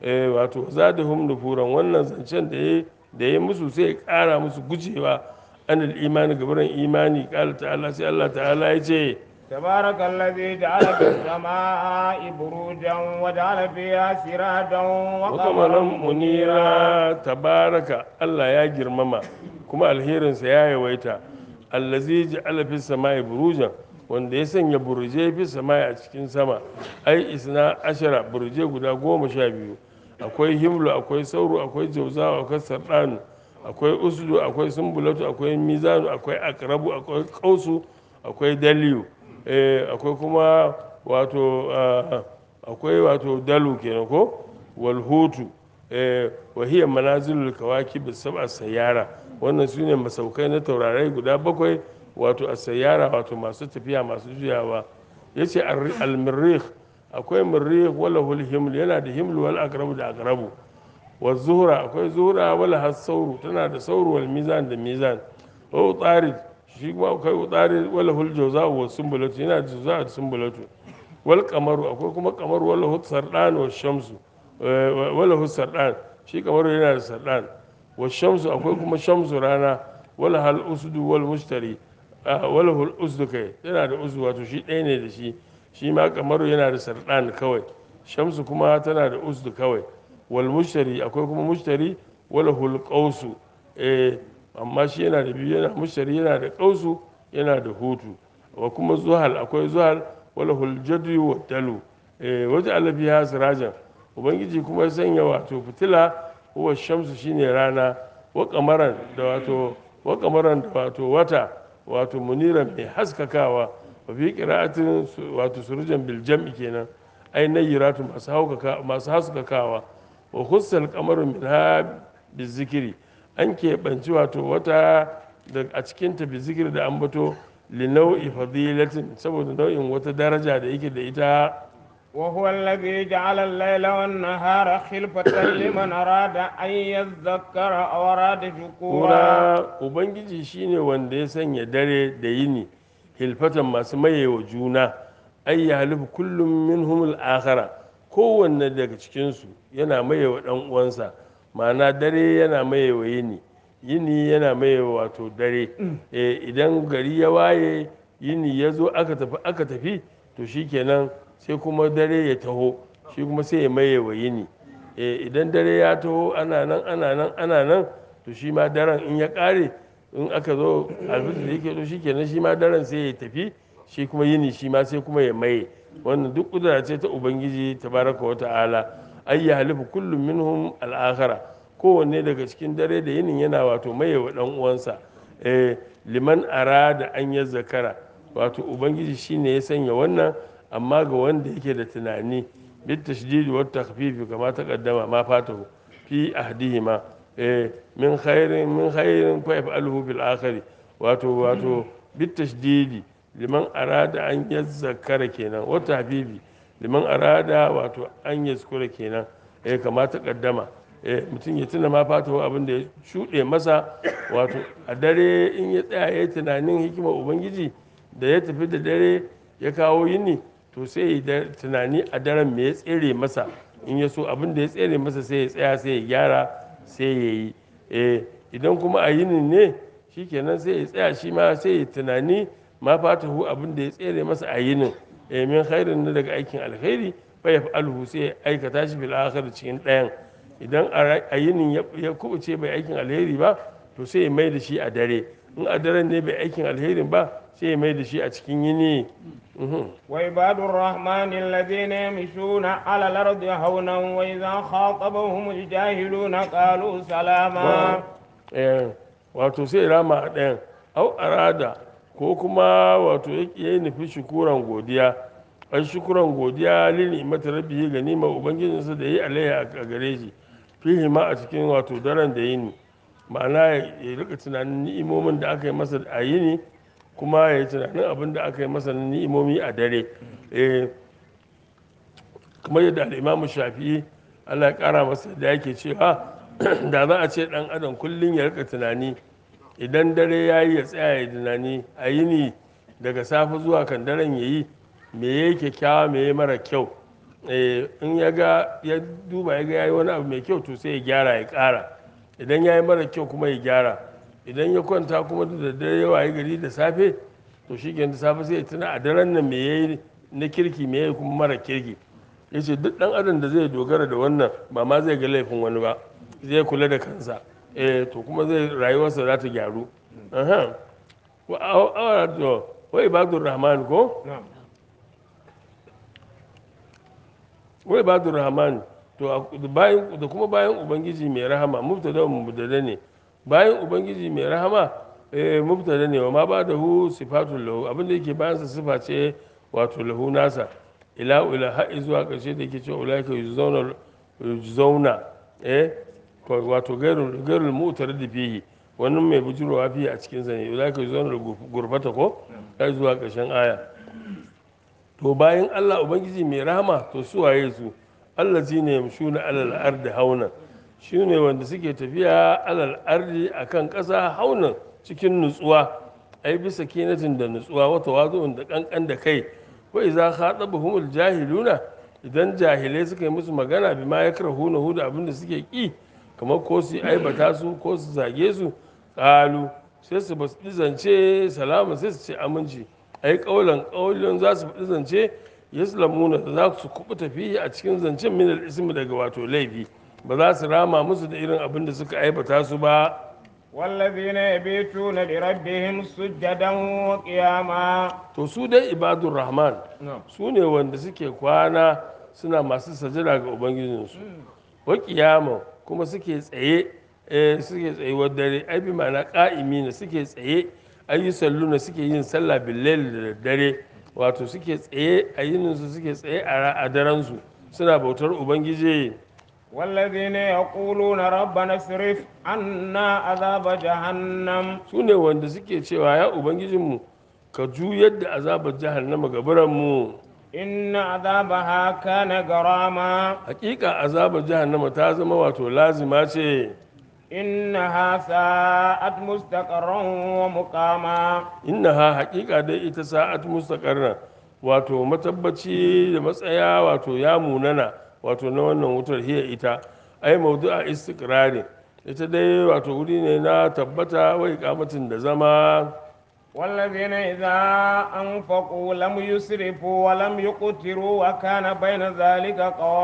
Speaker 1: eh wato zadahum nufuran wannan zancen da ya da ya musu sai ya ƙara musu gujewa anil imani gabaran imani ƙala ta'ala sai Allah ta'ala ya ce
Speaker 2: تبارك الذي جعل في السماء بروجا وجعل فيها سراجا وقمرا
Speaker 1: wakamaran
Speaker 2: منيرا
Speaker 1: munira tabaraka Allah ya girmama kuma alherinsa ya yawaita allazi ja'ala fis samai burujan wanda ya sanya burje fi samai a cikin sama ai isna ashara burje guda goma sha biyu akwai himlu akwai sauro akwai jauzawa akwai sardanu akwai uslu akwai sumbulatu akwai mizanu akwai akrabu akwai kausu akwai daliyu eh, akwai kuma wato ah, akwai wato dalu kenan ko walhutu eh, wahiyar manazilul kawaki sab'a sayyara wannan su ne masaukai na taurarai guda bakwai wato a sayyara wato masu tafiya masu juyawa ya ce almirrih akwai mirrih wala himl yana da himlu wal akrabu da akrabu wa zuhra akwai zuhra wala has sauru tana da sauru wal mizan da mizan wa utarid shi kuma akwai utarid wala hul jawza wa sumbulatu yana da jawza da sumbulatu wal kamaru akwai kuma kamaru wala hut sardan wa shamsu eh, wala hut sardan shi kamaru yana da sardan wa shamsu akwai kuma shamsu rana wala hal usdu wal mushtari ah, wala hul usdu kai yana da usdu wato shi ɗaya ne da shi shi ma kamaru yana da sardan kawai shamsu kuma tana da usdu kawai wal mushtari akwai kuma mushtari wala hul qausu eh amma shi yana da biyu yana mushtari yana da qausu yana da hutu wa kuma zuhal akwai zuhal wala hul jadu wa dalu eh waje alabiya sirajan ubangiji kuma ya sanya wato fitila huwa shamsu shine rana wa kamaran da wato wa kamaran da wato wata wato muniran mai haskakawa wa fi qira'atin su- wato surujan bil jam'i kenan ai nayyiratu masu haukaka masu haskakawa wa khussal qamaru minha bizikri an keɓanci wato wata da a cikin ta bizikri da ambato li nau'i fadilatin saboda nau'in wata daraja da yake da ita
Speaker 2: وهو الذي جعل الليل والنهار خلفة لمن أراد أن يذكر أو أراد شكورا
Speaker 1: kura ubangiji shine wanda ya sanya dare da yini hilfatan masu mayewa juna ai ya halifu kullum min al-akhara kowanne daga cikinsu yana mayewa dan uwansa ma'ana dare yana mayewa yini yini yana mayewa wato dare Eh, idan gari ya waye yini ya zo aka tafi aka tafi to shikenan sai kuma dare ya taho shi kuma sai ya mayewa yini Eh, idan dare ya taho ana nan ana nan ana nan to shi ma daren in ya kare in aka zo alfitar da yake to shi kenan shi ma daren sai ya tafi shi kuma yini shi ma sai kuma ya maye wannan duk kudura ce ta ubangiji tabaraka wa ta'ala ay ya halifu kullum minhum al-akhara kowanne daga cikin dare da yinin yana wato maye wa dan uwansa eh, liman arada an ya zakara wato ubangiji shine ya sanya wannan amma ga wanda yake da tunani bit tashdid wa takhfif kama taqaddama ma fatahu fi ahdihima eh, min khairin min khairin fa yaf'aluhu fil akhir wato wato bit tashdidi liman arada an yazzakara kenan wa tahbibi liman arada wato an yazkura kenan eh kama taqaddama eh mutum ya tuna ma fatahu abin da ya shuɗe masa wato a dare in ya tsaya ya yi tunanin hikimar ubangiji da ya tafi da dare ya kawo yini to sai ya tunani a daren me ya tsere masa in ya so abin da ya tsere masa sai ya tsaya sai ya gyara sai ya yi eh idan kuma a yinin ne shikenan sai ya tsaya shi ma sai ya tunani ma fatahu abin da ya tsere masa a yinin eh min khairin na daga aikin alkhairi fa yaf'aluhu sai ya aikata shi fil akhir cikin ɗayan idan a yinin ya kubuce bai aikin alheri ba to sai ya mai da shi a dare in a daren ne bai aikin alherin ba sai ya mai da shi a cikin yini
Speaker 2: وعباد الرحمن الذين يمشون على الأرض هونا وإذا خاطبهم الجاهلون قالوا سلاما
Speaker 1: wato sai rama a ɗayan au arada ko kuma wato ya yi nufi shukuran godiya ai shukuran godiya lili mata rabbi ga nima ubangijinsa da yi alaiya a gare shi fihi ma a cikin wato daren da yini ma'ana ya rika tunanin ni'imomin da aka yi masa a yini kuma ya yi tunanin abin da aka yi masa ni'imomi a dare kamar yadda al'imamu shafi'i allah ya kara masa da yake cewa da za a ce dan adam kullum ya rika tunani idan dare ya yi ya tsaya ya tunani a yini daga safe zuwa kan daren ya yi me ya yi kyakkyawa me ya mara kyau eh, in ya ga ya duba ya ga yayi wani abu mai kyau to sai ya gyara ya ƙara idan ya yi mara kyau kuma ya gyara idan ya kwanta kuma da daddare ya wayi gari da safe to shi da safe sai ya tuna a daren nan me yayi na kirki me yayi kuma mara kirki ya ce duk ɗan adam da zai dogara da wannan ba ma zai ga laifin wani ba zai kula da kansa eh to kuma zai rayuwarsa za ta gyaru aha wa awara to wa ibadur rahman ko
Speaker 2: نعم
Speaker 1: wa ibadur rahman to a- da bayan da kuma bayan ubangiji mai rahama mubtada mubtada ne bayan ubangiji mai rahama eh mubtada ne wa ma ba da hu sifatul lahu abinda yake bayan sa sifa ce wato lahu nasa ila ila har zuwa karshe da yake cewa ulaika yuzawna yuzawna eh ko wato gairul gairul mutar da fihi wannan mai bujurowa fiye a cikin sa ne ulaika yuzawna gurfata ko har zuwa karshen aya to bayan Allah Ubangiji mai rahama to su waye su Allah shi ne yamshuna alal ardi hauna shi ne wanda suke tafiya alal ardi akan ƙasa haunan cikin nutsuwa ai bisa kinatin da nutsuwa wata wazo da kankan da kai wa idza khatabahumul jahiluna idan jahilai suka yi musu magana bi ma yakrahuna hu da abin da suke ki kamar ko su aibata su ko su zage su qalu sai su basu zance salama sai su ce aminci ai kaulan kaulin za su faɗi zance yaslamuna da za su kubuta fiye a cikin zancen minal ismi daga wato laifi ba za su rama musu da irin abin da suka aibata su ba
Speaker 2: والذين يبيتون لربهم سجدا وقياما
Speaker 1: to su dai ibadur rahman
Speaker 2: نعم
Speaker 1: su ne wanda suke kwana suna masu sajada ga ubangijinsu wa kiyama kuma suke tsaye eh, suke tsayuwar dare ai bi ma'ana ƙa'imi ne suke tsaye ayi salluna suke yin sallah billahi da daddare wato suke tsaye a yininsu suke tsaye a ra- a daren su suna bautar ubangiji
Speaker 2: والذين يقولون ربنا اصرف عنا عذاب جهنم
Speaker 1: su ne wanda suke cewa ya ubangijinmu ka juyar da azabar jahannama ga biranmu
Speaker 2: إن عذابها كان غراما
Speaker 1: hakika azabar jahannama ta zama wato lazima ce
Speaker 2: إنها ساءت مستقرا ومقاما
Speaker 1: innaha hakika dai ita sa'at mustaqarna wato matabbaci da matsaya wato ya munana wato na wannan wutar hiya ita ai mawdu'a istiqrari ita dai wato wuri ne na tabbata wai kamatin da zama
Speaker 2: والذين إذا أنفقوا لم يسرفوا ولم يقتروا وكان بين ذلك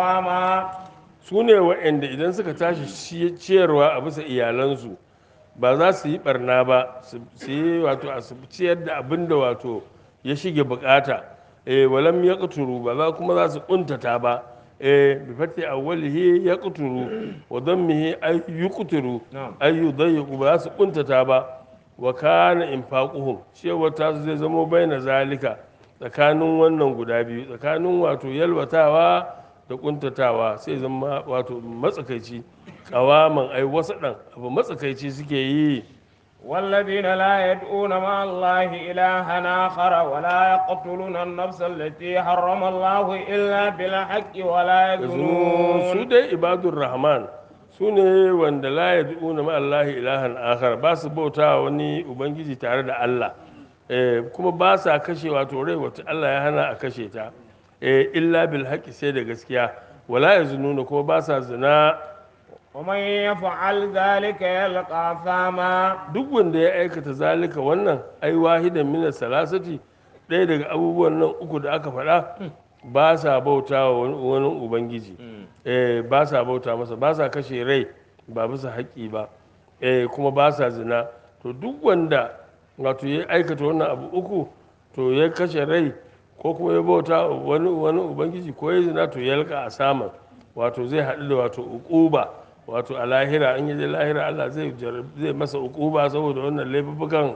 Speaker 2: قواما
Speaker 1: su ne wa'anda idan suka tashi ci- ciyarwa a bisa iyalansu ba za su yi barna ba su su yi wato a su ciyar da abin da wato ya shige bukata eh walam ya kuturu ba za kuma za su kuntata ba eh bi fati awwalihi ya kuturu wa dammihi ay yuqtiru
Speaker 2: Na'am.
Speaker 1: ay yudayyiqu ba za su kuntata ba wa kana infaquhum cewa ta zai zamo baina zalika tsakanin wannan guda biyu tsakanin wato yalwatawa da kuntatawa sai zama wato matsakaici kawaman ai wasu ɗan abu matsakaici suke yi
Speaker 2: والذين لا يدعون مع الله إلها آخر ولا يقتلون النفس التي حرم الله إلا بالحق ولا
Speaker 1: su
Speaker 2: يزنون
Speaker 1: dai ibadur rahman su ne wanda la yad'una ma allahi ilahan akhar ba su bauta wani ubangiji tare da Allah eh, kuma ba sa kashe wato rai wata Allah ya hana a kashe ta eh, illa bil haqqi sai da gaskiya wala yaznuna kuma ba sa zina
Speaker 2: ومن يفعل ذلك يلقى ثاما
Speaker 1: duk wanda ya aikata zalika wannan ai wahidan min salasati ɗaya daga abubuwan nan uku da aka faɗa ba sa bauta wa wani wani ubangiji eh, ba sa bauta masa ba sa kashe rai ba bisa haƙƙi ba eh, kuma ba sa zina to duk wanda wato ya aikata wannan abu uku to ya kashe rai ko kuma ya bauta wa wani wani ubangiji ko ya zina to ya yalka a saman wato zai haɗu da wato uquba wato a lahira in yaje lahira Allah zai jarab- zai masa uquba saboda wannan laifukan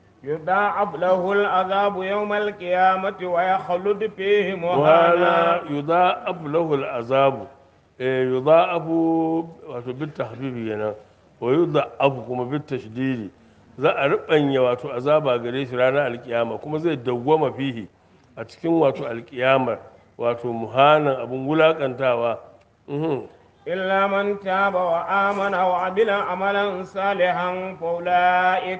Speaker 2: يضاعف له العذاب يوم القيامة ويخلد فيه
Speaker 1: wala
Speaker 2: مهانا
Speaker 1: yudha'afu lahu al'azabu eh yudha'afu wato bit tahbibi yana wa yudha'afu kuma bit tashdidi za a rubanya wato azaba gare shi ranar alkiyama kuma zai dawwama fihi a cikin wato alkiyamar wato muhanan abun wulakantawa mhm
Speaker 2: إلا من تاب وآمن وعمل عملا صالحا فأولئك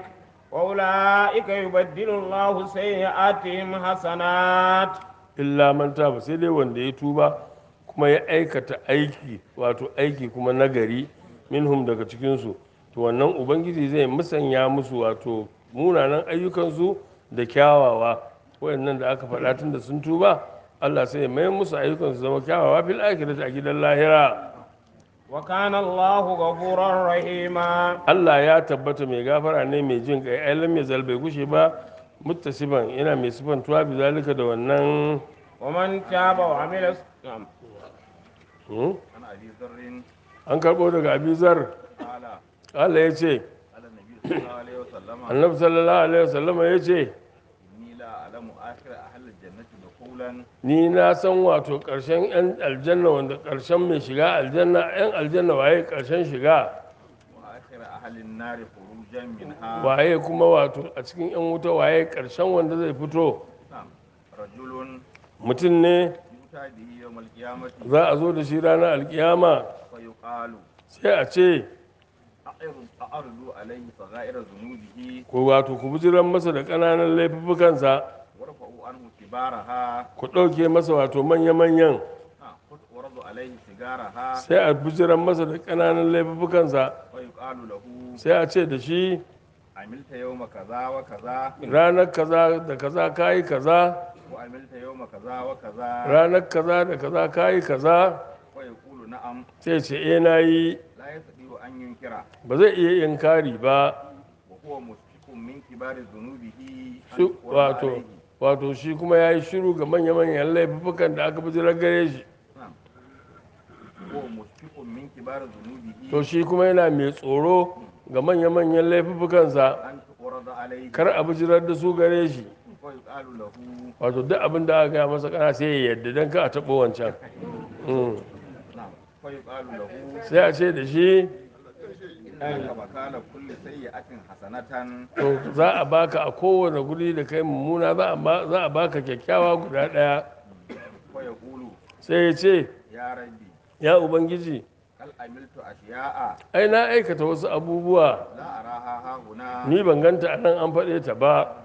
Speaker 2: وأولئك يبدل الله سيئاتهم حسنات
Speaker 1: illa man taba sai dai wanda ya tuba kuma ya aikata aiki wato aiki kuma nagari minhum daga cikinsu to wannan ubangiji zai musanya musu wato munanan ayyukansu da kyawawa wayannan da aka faɗa tun da sun tuba Allah sai ya mayar musu ayyukansu zama kyawawa fil akhirati a gidan lahira
Speaker 2: وكان الله غفورا رحيما
Speaker 1: Allah ya tabbata mai gafara ne mai jin kai ai lam yazal bai gushe ba muttasiban yana mai sifantuwa bi zalika da wannan
Speaker 2: ومن تاب وعمل نعم
Speaker 1: hmm?
Speaker 3: عن ابي ذر
Speaker 1: an karɓo daga abizar
Speaker 3: قال
Speaker 1: Allah ya ce
Speaker 3: قال النبي صلى الله عليه وسلم
Speaker 1: annabi sallallahu alaihi wasallam ya ce
Speaker 3: اني لا اعلم اخر اهل الجنه دخولا
Speaker 1: ni na san wato ƙarshen 'yan aljanna wanda ƙarshen mai shiga aljanna 'yan aljanna waye ƙarshen shiga
Speaker 3: واخر اهل النار خروجا منها
Speaker 1: waye kuma wato a cikin 'yan wuta waye ƙarshen wanda zai fito
Speaker 3: نعم رجل
Speaker 1: mutum ne
Speaker 3: يؤتى به يوم القيامه
Speaker 1: za a zo da shi ranar alkiyama
Speaker 3: فيقال
Speaker 1: sai a ce
Speaker 3: أعرض أعرضوا عليه صغائر ذنوبه
Speaker 1: ko wato ku bijiran masa da ƙananan laifuffukansa
Speaker 3: ورفعوا عنه كبارها
Speaker 1: ku ɗauke masa wato manya-manyan
Speaker 3: نعم ورضوا عليه سيجارها
Speaker 1: sai a bijiran masa da ƙananan laifuffukansa
Speaker 3: ويقال له
Speaker 1: sai a ce da shi
Speaker 3: عملت يوم كذا وكذا
Speaker 1: ranar kaza da kaza kayi kaza
Speaker 3: وعملت يوم كذا وكذا
Speaker 1: ranar kaza da kaza kayi kaza
Speaker 3: ويقول نعم
Speaker 1: sai ce eh na yi
Speaker 3: لا يستطيع أن ينكر
Speaker 1: ba zai iya inkari ba
Speaker 3: وهو مشفق من كبار ذنوبه أن
Speaker 1: Shi-
Speaker 3: يقر
Speaker 1: wato
Speaker 3: عليه
Speaker 1: wato shi kuma ya yi shiru ga manya-manyan laifukan da aka bijirar gare shi
Speaker 3: نعم هو مشفق من كبار ذنوبه
Speaker 1: to shi kuma yana mai tsoro ga manya-manyan laifukansa
Speaker 3: أن تقرض عليه
Speaker 1: kar a bijirar da su gare shi
Speaker 3: ويقال له
Speaker 1: wato duk abin da aka gaya masa kana sai ya yadda don ka a taɓo wancan Mm.
Speaker 3: نعم ويقال له
Speaker 1: sai a ce da shi
Speaker 3: إنك مكان كل سيئة حسنة
Speaker 1: to za a baka a kowane guri da kai mummuna za a ba- za a baka kyakkyawa guda ɗaya
Speaker 3: ويقول
Speaker 1: sai ya ce
Speaker 3: يا ربي
Speaker 1: ya ubangiji
Speaker 3: هل عملت أشياء
Speaker 1: ai na aikata wasu abubuwa
Speaker 3: لا أراها ها هنا
Speaker 1: ni ban ganta a nan an faɗe ta ba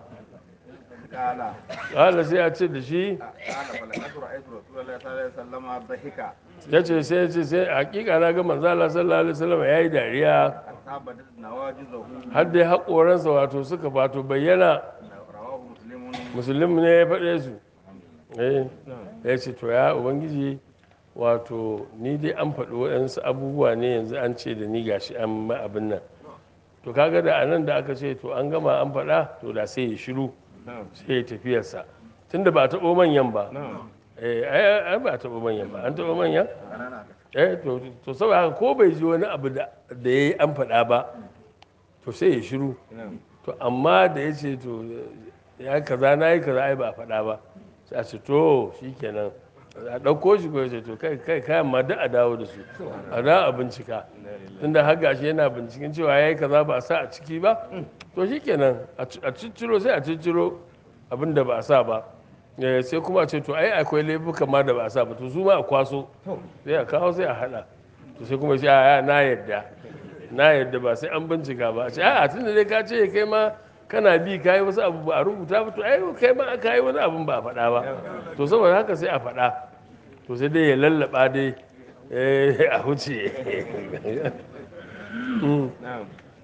Speaker 3: قال
Speaker 1: ƙala sai a ce da shi
Speaker 3: قال فلقد رأيت رسول الله صلى الله عليه وسلم ضحك
Speaker 1: ya ce sai ya ce sai hakika na ga manzala sallallahu alaihi wasallam ya yi dariya
Speaker 3: حتى بدت نواجذه
Speaker 1: har dai haƙoransa wato suka wato bayyana
Speaker 3: رواه مسلم
Speaker 1: musulmi ne ya faɗe su eh ya ce to ya ubangiji wato ni dai an faɗi waɗansu abubuwa ne yanzu an ce da ni gashi an ma abin nan to kaga da anan da aka ce to an gama an faɗa to da sai ya shiru
Speaker 2: نعم
Speaker 1: sai ya tafiyarsa tunda ba a taɓo manyan ba
Speaker 2: نعم
Speaker 1: eh ai ai ba a taɓo manyan ba an taɓo manyan
Speaker 3: ƙanana
Speaker 1: eh to to saboda haka ko bai ji wani abu da da yayi an faɗa ba to sai ya shiru
Speaker 2: نعم
Speaker 1: to amma da ya ce to ya kaza na yi kaza ai ba a faɗa ba sai a ce to shikenan a ɗauko shi ko ya ce to kai kai kayan ma duk a dawo da su a dawo a bincika tunda har gashi yana binciken cewa ya yi kaza ba a sa a ciki ba to shikenan a ci- a cicciro sai a cicciro abin da ba a sa ba Eh, sai kuma a ce to ai akwai laifuka ma da ba a sa ba to su ma a kwaso sai a kawo sai a hada to sai kuma sai a na yadda na yadda ba sai an bincika ba a ce a tun da dai ka ce kai ma kana bi ka yi wasu abu ba a rubuta ba to ai kai ma ka yi wani abun ba a faɗa ba to saboda haka sai a faɗa to sai dai ya lallaba dai eh, a huce
Speaker 2: نعم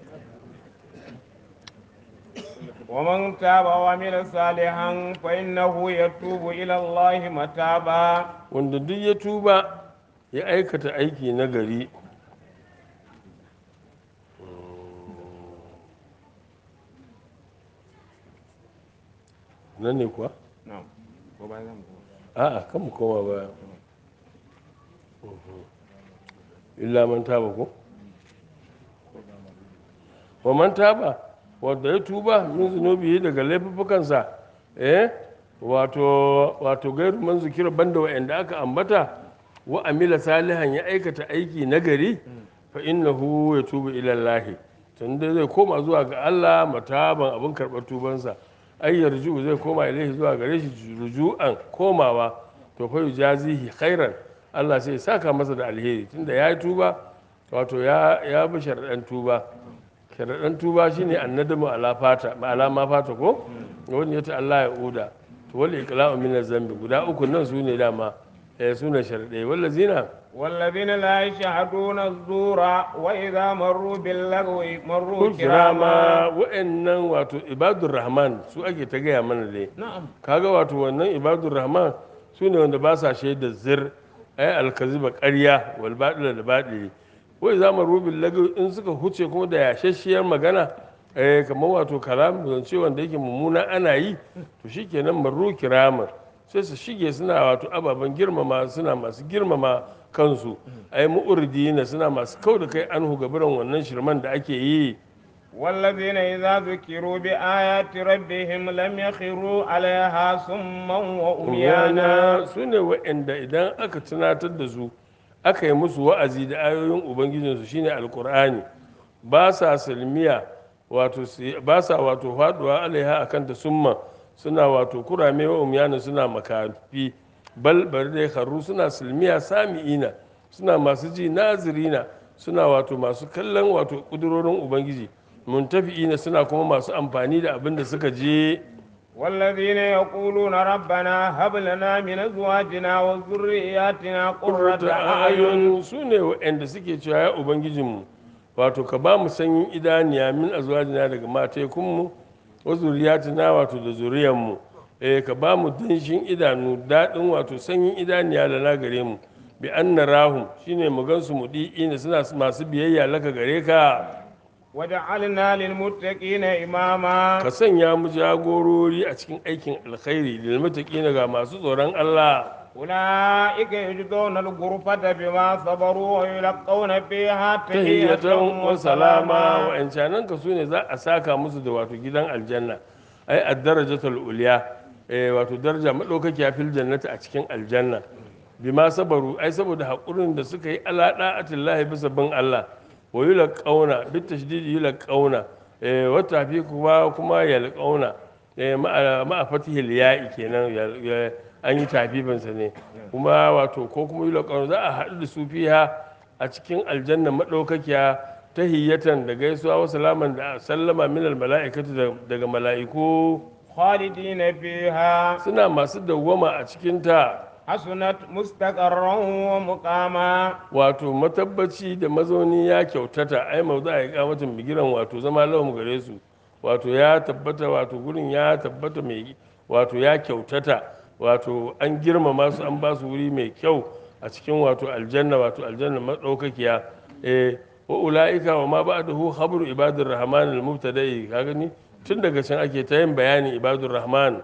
Speaker 2: ومن تاب وعمل صالحا فإنه يتوب إلى الله متابا
Speaker 1: wanda duk ya tuba ya aikata aiki na gari nan ne kuwa?
Speaker 2: نعم وبعدين
Speaker 1: a'a kan mu koma baya illa man taba ko wa man taba wanda ya tuba min zunubi daga laifuffukansa eh wato wato gairu man zikira banda wa'anda aka ambata wa amila salihan ya aikata aiki nagari fa innahu yatubu ila Allah tunda zai koma zuwa ga Allah mataban abin karɓar tubansa ai yarju zai koma ilaihi zuwa gare shi ruju'an komawa to fa yujazihi khairan Allah sai ya saka masa da alheri tunda ya yi tuba wato ya ya bi sharaɗan tuba sharaɗan tuba shine annadamu ala fata ma ala ma fata ko wani yace Allah ya uda to wal iqla'u min zambi guda uku nan su ne dama eh sune sharadai wallazina
Speaker 2: والذين لا يشهدون الزور وإذا مروا باللغو مروا
Speaker 1: kun kirama
Speaker 2: كراما
Speaker 1: wa'annan wato ibadur rahman su ake ta gaya mana dai
Speaker 2: نعم
Speaker 1: kaga wato wannan ibadur rahman su ne wanda ba sa shaida zir ai alkaziba ƙarya wal badila da badili wai za mu rubin lagu in suka huce kuma da yashashiyar magana eh kamar wato kalam zance wanda yake mummuna ana yi to shikenan marru kirama sai su shige suna wato ababen girmama suna masu girmama kansu ai mu'urdina suna masu kau da kai anhu gaburan wannan shirman da ake yi
Speaker 2: والذين إذا ذكروا بآيات ربهم لم يخروا عليها صما وأميانا
Speaker 1: umyana su ne waɗanda idan aka tunatar da su aka yi musu wa'azi da ayoyin ubangijinsu shine alkur'ani ba sa salmiya wato su- ba sa wato faduwa alaiha akan ta summa suna wato kurame wa umyana suna makafi bal bari dai haru suna silmiya sami'ina suna masu ji nazirina suna wato masu kallon wato kudurorin ubangiji muntafi'ina suna kuma masu amfani da abin da suka je
Speaker 2: والذين يقولون ربنا هب لنا من أزواجنا وذرياتنا قرة
Speaker 1: ƙurrata
Speaker 2: أعين
Speaker 1: ayun su ne waɗanda suke cewa ya ubangijinmu wato ka ba mu sanyin idaniya min azwajina daga matekunmu wa zuriyatina wato da zuriyanmu eh ka ba mu danshin idanu daɗin wato sanyin idaniya da na gare mu bi anna rahum shine mu gansu mu ina suna masu biyayya laka gare ka
Speaker 2: وجعلنا للمتقين إماما
Speaker 1: ka sanya mu jagorori a cikin aikin alkhairi lil muttaqina ga masu tsoron Allah
Speaker 2: أولئك يجزون الغرفة بما صبروا ويلقون فيها تحية
Speaker 1: tahiyatan wa salama
Speaker 2: وسلاما
Speaker 1: wa'ancanan ka su ne za a saka musu da wato gidan aljanna ai ad-darajatul ulya eh wato daraja madaukakiya fil jannati a cikin aljanna bima sabaru ai saboda hakurin da suka yi ala da'atillahi bisa bin Allah wa yulqauna bit tashdidi yulqauna eh wa tafi kuma kuma yalqauna eh ma'a ma'a fatihil ya'i kenan ya- ya- an yi tafifinsa ne kuma wato ko kuma yulqauna za a haɗu da su fiha a cikin aljanna maɗaukakiya ta hiyatan da gaisuwa wa salaman da sallama minal mala'ikatu da- daga mala'iku
Speaker 2: خالدين فيها
Speaker 1: suna masu dawwama a cikinta
Speaker 2: حسنت مستقرا ومقاما
Speaker 1: wato matabbaci da mazauni ya kyautata ai mauza a yi kamatin bigiran wato zama lahum gare su wato ya tabbata wato gurin ya tabbata mai wato ya kyautata wato an girmama su an ba su wuri mai kyau a cikin wato aljanna wato aljanna madaukakiya eh wa ulaika wa ma ba'dahu khabru ibadur rahman al mubtada'i ka gani tun daga can ake ta yin bayani ibadur rahman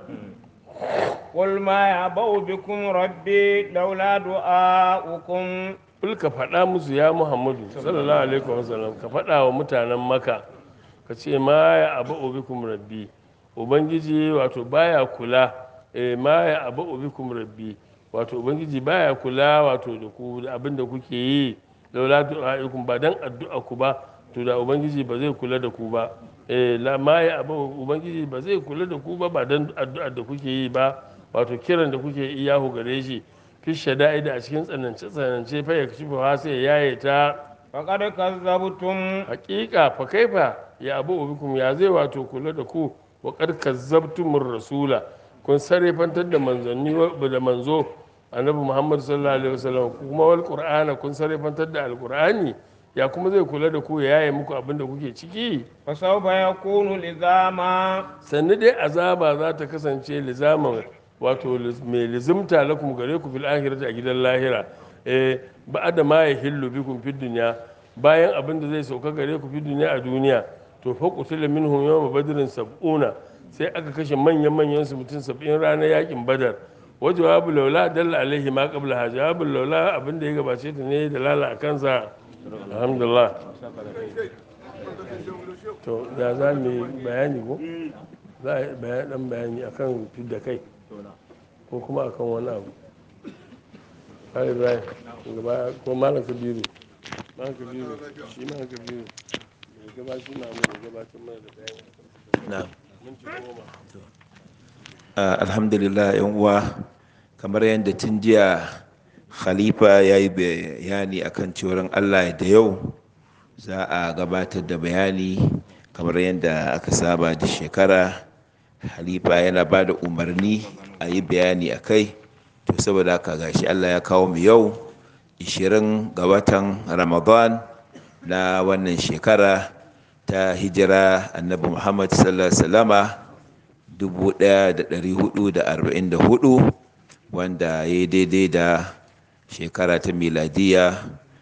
Speaker 2: قل ما يعبأ بكم ربي لولا دعاؤكم
Speaker 1: kul ka faɗa musu ya muhammadu sallallahu alaihi wasallam ka faɗa wa mutanen maka ka ce ma ya abu ubikum rabbi ubangiji wato baya kula eh ma ya abu ubikum rabbi wato ubangiji baya kula wato da ku da abin da kuke yi laula du'aikum ba dan addu'a ku ba to da ubangiji ba zai kula da ku ba eh la ma ya abu ubangiji ba zai kula da ku ba ba dan addu'a da kuke yi ba wato kiran da kuke yi yahu gare shi fi shada'i da a cikin tsanance tsanance fa ya kashi fa sai ya yaye ta
Speaker 2: فقد كذبتم
Speaker 1: hakika fa kaifa ya abu ubikum ya zai wato kula da ku wa qad kazzabtumur rasula kun sarrafantar da manzanni wa- da manzo annabi muhammad sallallahu alaihi wasallam kuma wal qur'ana kun sarrafantar da alqur'ani ya kuma zai kula da ku ya yaye muku abin da kuke ciki
Speaker 2: فسوف يكون لزاما
Speaker 1: sannu dai azaba za ta kasance lizaman wato liz- mai lizimta lakum gare ku fil akhirati a gidan lahira eh ba'da ma yahillu bikum fid dunya bayan abin da zai sauka gare ku fid dunya a duniya to fa qutila minhum yawma badrin sab'una sai aka kashe manyan manyan su mutum 70 ranar yakin badar wa jawabu laula dalla alaihi ma qabla ha jawabu laula abin da ya gabace ta ne da lala a kansa alhamdulillah to ya za mu yi bayani ko za a yi bayan dan bayani akan fidda kai ko kuma akan wani abu har ibrahim gaba ko malam kabiru malam kabiru shi malam kabiru mai gaba shi ma mai gabatar mana da bayani
Speaker 4: na'am
Speaker 1: minti goma
Speaker 4: Ah, alhamdulillah yan uwa kamar yadda tun jiya khalifa ya yi bayani akan cewar allah da yau za a gabatar da bayani kamar yadda aka saba da shekara khalifa yana ba da umarni a yi bayani a kai to saboda haka gashi Allah ya kawo mu yau 20 ga watan Ramadan na wannan shekara ta hijira annabi Muhammad sallallahu alaihi wasallama 1444 wanda ya yi daidai da shekara ta miladiya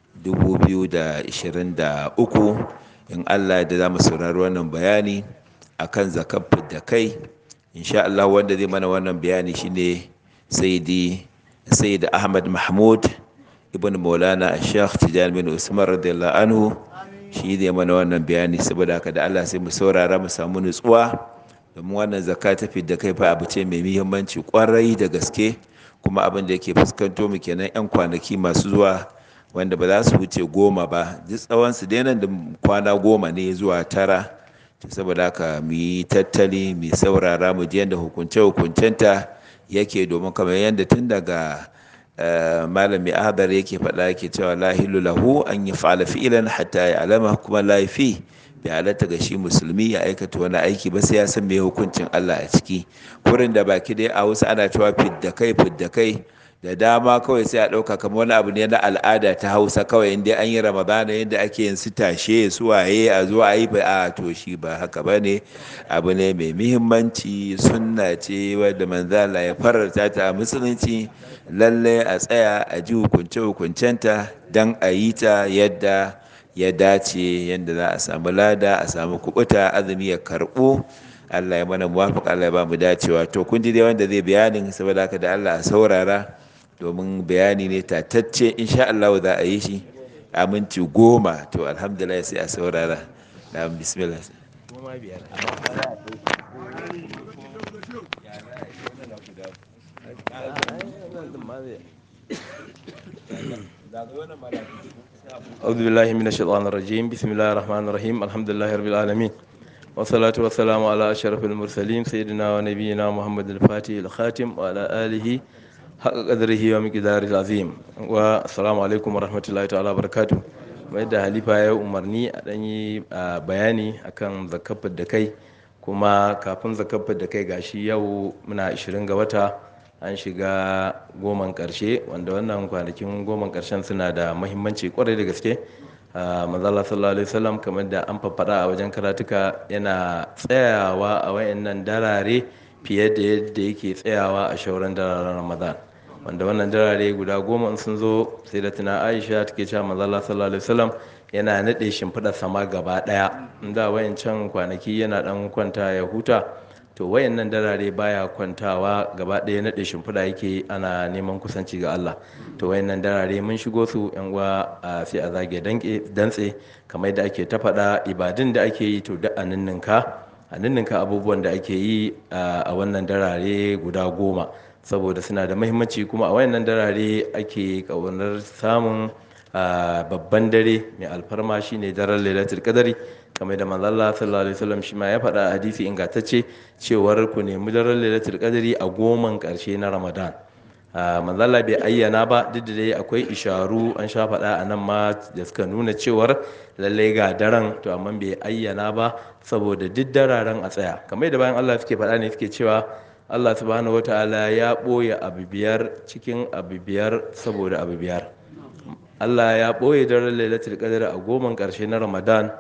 Speaker 4: 2023 in Allah da za mu saurari wannan bayani akan zakar da kai insha Allah wanda zai mana wannan bayani shine sayyidi sayyid Ahmad Mahmud ibn Maulana Sheikh Tijani bin Usman radiyallahu anhu shi zai mana wannan bayani saboda haka da Allah sai mu saurara mu samu nutsuwa domin wannan zakka ta da kai fa abu ce mai muhimmanci kwarai da gaske kuma abin da yake fuskanto mu kenan yan kwanaki masu zuwa wanda ba za su wuce goma ba duk tsawon su dai nan da kwana goma ne zuwa tara to saboda haka mu yi tattali mu saurara mu ji yadda hukunce hukuncenta yake domin kamar yadda tun daga malami ahadar yake faɗa yake cewa la hilu lahu an yi fa'ala fi'ilan hatta ya alama kuma laifi bai halatta ga shi musulmi ya aikata wani aiki ba sai ya san me hukuncin Allah a ciki kurin da baki dai a wasu ana cewa fidda kai fidda kai da dama kawai sai a ɗauka kamar wani abu ne na al'ada ta hausa kawai inda an yi ramadana yadda ake yin su tashe su waye a zuwa a yi ba a to shi ba haka ba ne abu ne mai muhimmanci sunna ce wadda manzala ya fararta ta a musulunci lalle a tsaya a ji hukunce hukuncenta don a yi ta yadda ya dace yadda za a samu lada a samu kubuta azumi ya karɓo Allah ya mana muwafiq Allah ya ba mu dacewa to kun ji dai wanda zai bayanin saboda haka da Allah a saurara domin bayani ne tatacce insha Allah za a yi shi a minti goma to alhamdulillah sai a saurara na bismillah
Speaker 5: أعوذ بالله من الشيطان الرجيم بسم الله الرحمن الرحيم الحمد لله رب العالمين والصلاة والسلام على أشرف المرسلين سيدنا ونبينا محمد الفاتح الخاتم وعلى آله حق قدره ومقداره العظيم والسلام عليكم ورحمة الله تعالى وبركاته mai da halifa ya umarni a ɗan yi bayani akan zakafar da kai kuma kafin zakafar da kai gashi yau muna 20 ga wata an shiga goman ƙarshe wanda wannan kwanakin goman ƙarshen suna da mahimmanci kwarai da gaske manzala sallallahu alaihi wasallam kamar da an faffada a wajen karatuka yana tsayawa a wayannan darare fiye da yadda yake tsayawa a shauran dararen ramadan wanda wannan darare guda goma sun zo sai da tuna aisha take cewa manzala sallallahu alaihi wasallam yana nade shimfiɗar sama gaba ɗaya inda wayancan kwanaki yana dan kwanta ya huta to wayannan darare baya kwantawa gaba ɗaya naɗe shimfiɗa yake ana neman kusanci ga Allah to wayannan darare mun shigo su yan uwa sai a zage dantse kamar da ake ta faɗa ibadun da ake yi to da a ninninka a ninninka abubuwan da ake yi a wannan darare guda goma saboda suna da mahimmanci kuma a wayannan darare ake ƙaunar samun babban dare mai alfarma shine daren lailatul qadari kamar da manzalla sallallahu alaihi wasallam shi ma ya faɗa a hadisi ingantacce cewar ku nemi daren lailatul qadari a goman ƙarshe na ramadan manzalla bai ayyana ba duk da dai akwai isharu an sha faɗa a nan ma da suka nuna cewar lallai ga daren to amma bai ayyana ba saboda duk dararen a tsaya kamar da bayan Allah suke faɗa ne suke cewa Allah subhanahu wataala ya ɓoye abu biyar cikin abu biyar saboda abu biyar Allah ya ɓoye daren lailatul qadr a goman ƙarshe na Ramadan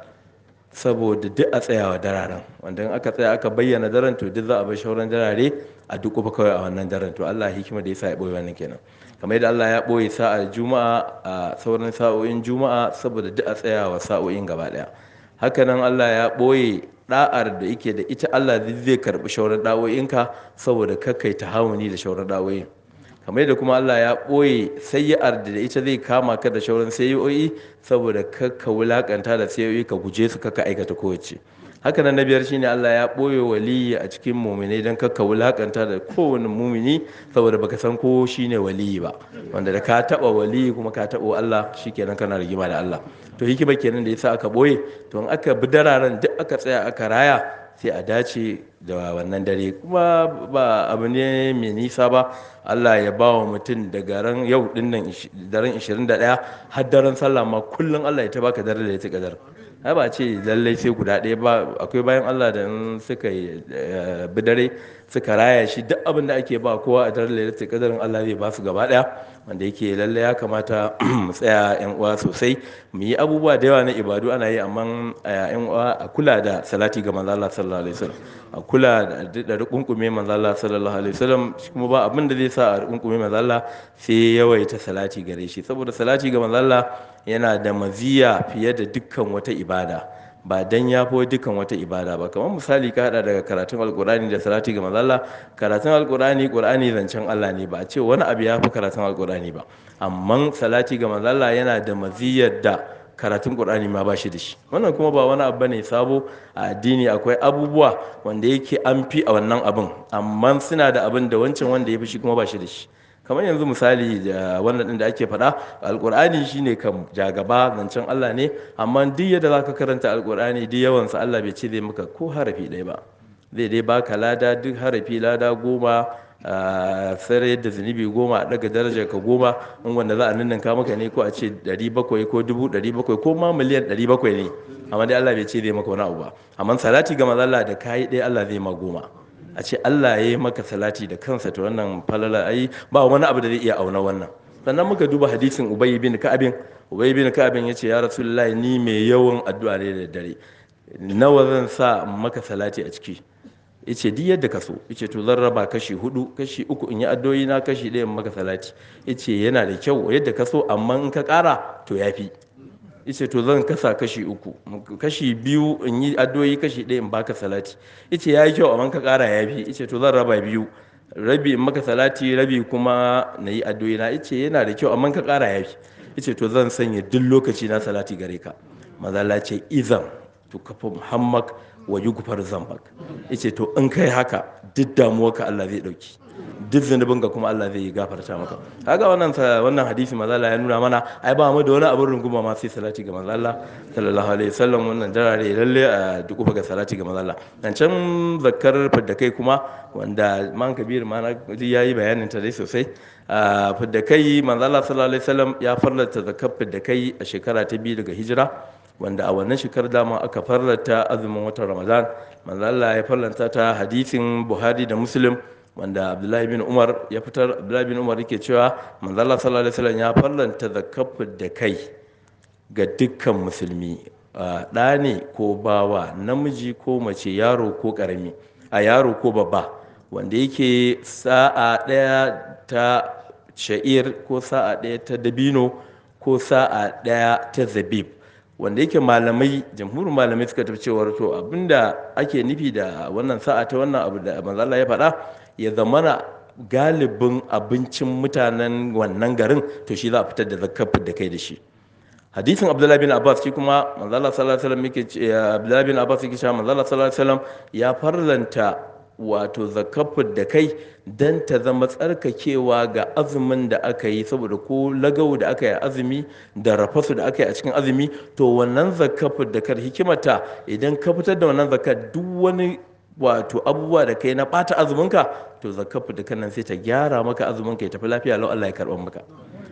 Speaker 5: saboda duk a tsayawa dararen wanda in aka tsaya aka bayyana daren to duk za a bar shauran darare a duk kuma kawai a wannan daren to Allah hikima da yasa ya ɓoye wannan kenan kamar yadda Allah ya ɓoye sa'ar juma'a a sauran sa'o'in juma'a saboda duk a tsayawa sa'o'in gaba ɗaya hakanan Allah ya ɓoye da'ar da yake da ita Allah zai karɓi shauran da'o'inka saboda kakkai ta hawuni da shauran da'o'in kamar yadda kuma Allah ya ɓoye sayyar da ita zai kama ka da shauran sayoyi saboda ka wulakanta da sayoyi ka guje su kaka aikata kowace haka nan na biyar shine Allah ya ɓoye waliyi a cikin muminai don kakka wulakanta da kowane mumini saboda baka san ko shine waliyi ba wanda da ka taɓa waliyi kuma ka taɓa Allah shikenan kana rigima da Allah to hikima kenan da yasa aka ɓoye to in aka bi dararen duk aka tsaya aka raya sai a dace da wannan dare kuma ba abu ne mai nisa ba Allah ya ba wa mutum daga ran yau dinnan daren 21 har daren sallah ma kullum Allah ya ta baka dare da ya tuka dare ai ba ce lallai sai guda ɗaya ba akwai bayan Allah da suka bi dare suka raya shi duk abin da ake ba kowa a daren lailatul qadarin Allah zai ba su gaba daya wanda yake lalle ya kamata mu tsaya yan uwa sosai mu yi abubuwa da yawa na ibadu ana yi amma yan uwa a kula da salati ga manzo Allah sallallahu alaihi wasallam a kula da rukunkume manzo Allah sallallahu alaihi wasallam kuma ba abin da zai sa a rukunkume manzo Allah sai yawaita salati gare shi saboda salati ga manzo Allah yana da maziya fiye da dukkan wata ibada ba dan ya fi dukkan wata ibada ba kamar misali ka hada daga karatun alkurani da salati ga manzalla karatun alkurani qur'ani zancen Allah ne ba a ce wani abu ya fi karatun alkurani ba amma salati ga manzalla yana da maziyar da karatun qur'ani ma ba shi da shi wannan kuma ba wani abu ne sabo a addini akwai abubuwa wanda yake an fi a wannan abin amma suna da abin da wancan wanda ya fi shi kuma ba shi da shi kamar yanzu misali da wannan din da ake faɗa alkur'ani shine kam jagaba zancen Allah ne amma duk yadda zaka karanta alkur'ani duk yawansa Allah bai ce zai maka ko harafi ɗaya ba zai dai baka lada duk harafi lada goma sare da zunubi goma a daga darajar ka goma in wanda za a ninninka maka ne ko a ce 700 ko 700 ko ma miliyan 700 ne amma dai Allah bai ce zai maka wani abu ba amma salati ga manzo Allah da kai ɗaya Allah zai ma goma a ce Allah ya yi maka salati da kansa to wannan falala ai ba wani abu da zai iya auna wannan sannan muka duba hadisin Ubay bin Ka'abin Ubay bin Ka'abin yace ya Rasulullahi ni mai yawan addu'a ne da dare nawa zan sa maka salati a ciki yace duk yadda ka so yace to zan raba kashi hudu kashi uku in yi addu'o'i na kashi ɗaya in maka salati yace yana da kyau yadda ka so amma in ka ƙara to yafi yace to zan kasa kashi uku kashi biyu in yi addu'o'i kashi ɗaya in baka salati yace yayi kyau amma ka ƙara yafi yace to zan raba biyu rabi in maka salati rabi kuma na yi addu'o'i na yace yana da kyau amma ka ƙara yafi yace to zan sanya duk lokaci na salati gare ka mazala ce izan to kafa muhammad wa yugfar zambak yace to in kai haka duk damuwarka Allah zai dauki duk zunubin ga kuma Allah zai gafarta maka kaga wannan wannan hadisi manzo Allah ya nuna mana ai ba mu da wani abin runguma ma sai salati ga manzo Allah sallallahu alaihi wasallam wannan darare lalle a duk ga salati ga manzo Allah dan can zakkar fidda kai kuma wanda man kabir ma na yayi bayanin ta dai sosai fidda kai manzo Allah sallallahu alaihi wasallam ya farlata zakkar fidda kai a shekara ta biyu daga hijira wanda a wannan shekarar dama aka farlata azumin watan Ramadan manzo Allah ya farlanta ta hadisin Buhari da Muslim wanda abdullahi bin umar ya fitar abdullahi bin umar yake cewa manzala sallallahu alaihi wasallam ya farlanta zakafin da kai ga dukkan musulmi ɗa ne ko bawa namiji ko mace yaro ko ƙarami a yaro ko babba wanda yake sa'a ɗaya ta sha'ir ko sa'a ɗaya ta dabino ko sa'a ɗaya ta zabib wanda yake malamai jamhurin malamai suka tafi cewar to abinda ake nufi da wannan sa'a ta wannan abu da manzala ya faɗa ya zamana galibin abincin mutanen wannan garin to shi za a fitar da zakafin da kai da shi hadisin abdullahi bin abbas shi kuma manzala sallallahu alaihi wasallam yake abdullahi bin abbas yake cewa manzala sallallahu alaihi wasallam ya farlanta wato zakafin da kai dan ta zama tsarkakewa ga azumin da aka yi saboda ko lagau da aka yi azumi da rafasu da aka yi a cikin azumi to wannan zakafin da kar hikimata idan ka fitar da wannan zakat duk wani wato abubuwa da kai na ɓata azuminka to zakafu da kanan sai ta gyara maka azuminka ya tafi lafiya lau Allah ya karɓar maka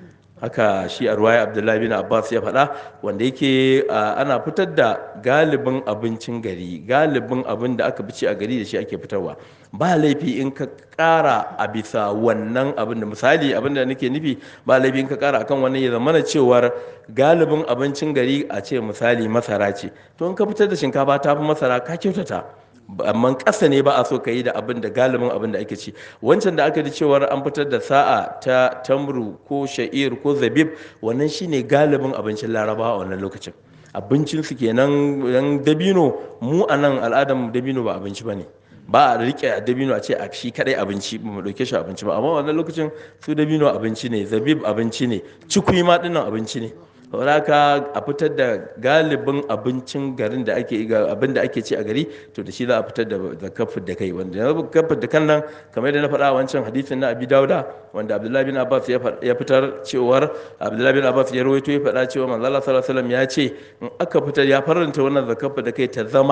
Speaker 5: haka shi a ruwaya abdullahi bin abbas ya faɗa wanda yake ana fitar da galibin abincin gari galibin abin da aka bici a gari da shi ake fitarwa ba laifi in ka ƙara a bisa wannan abin da misali abin da nake nufi ba laifi in ka ƙara akan wannan ya zamana cewar galibin abincin gari a ce misali masara ce to in ka fitar da shinkafa ta fi masara ka kyautata amma ƙasa ne ba a so ka yi da abin da galibin abin da ake ci wancan da aka ji cewar an fitar da sa'a ta tamru ko sha'ir ko zabib wannan shine galibin abincin laraba a wannan lokacin abincin su kenan yan dabino mu a nan al'adar dabino ba abinci ba ne ba a rike dabino a ce a shi kadai abinci ba mu dauke shi abinci ba amma wannan lokacin su dabino abinci ne zabib abinci ne cikui ma dinnan abinci ne haka a fitar da galibin abincin garin da ake abin da ake ci a gari to da shi za a fitar da zakafin da kai wanda zakafin da kan nan kamar yadda na faɗa wancan hadisin na abi dauda wanda abdullahi bin abbas ya fitar cewar abdullahi bin abbas ya rawaito ya faɗa cewa manzo Allah sallallahu alaihi wasallam ya ce in aka fitar ya faranta wannan zakafin da kai ta zama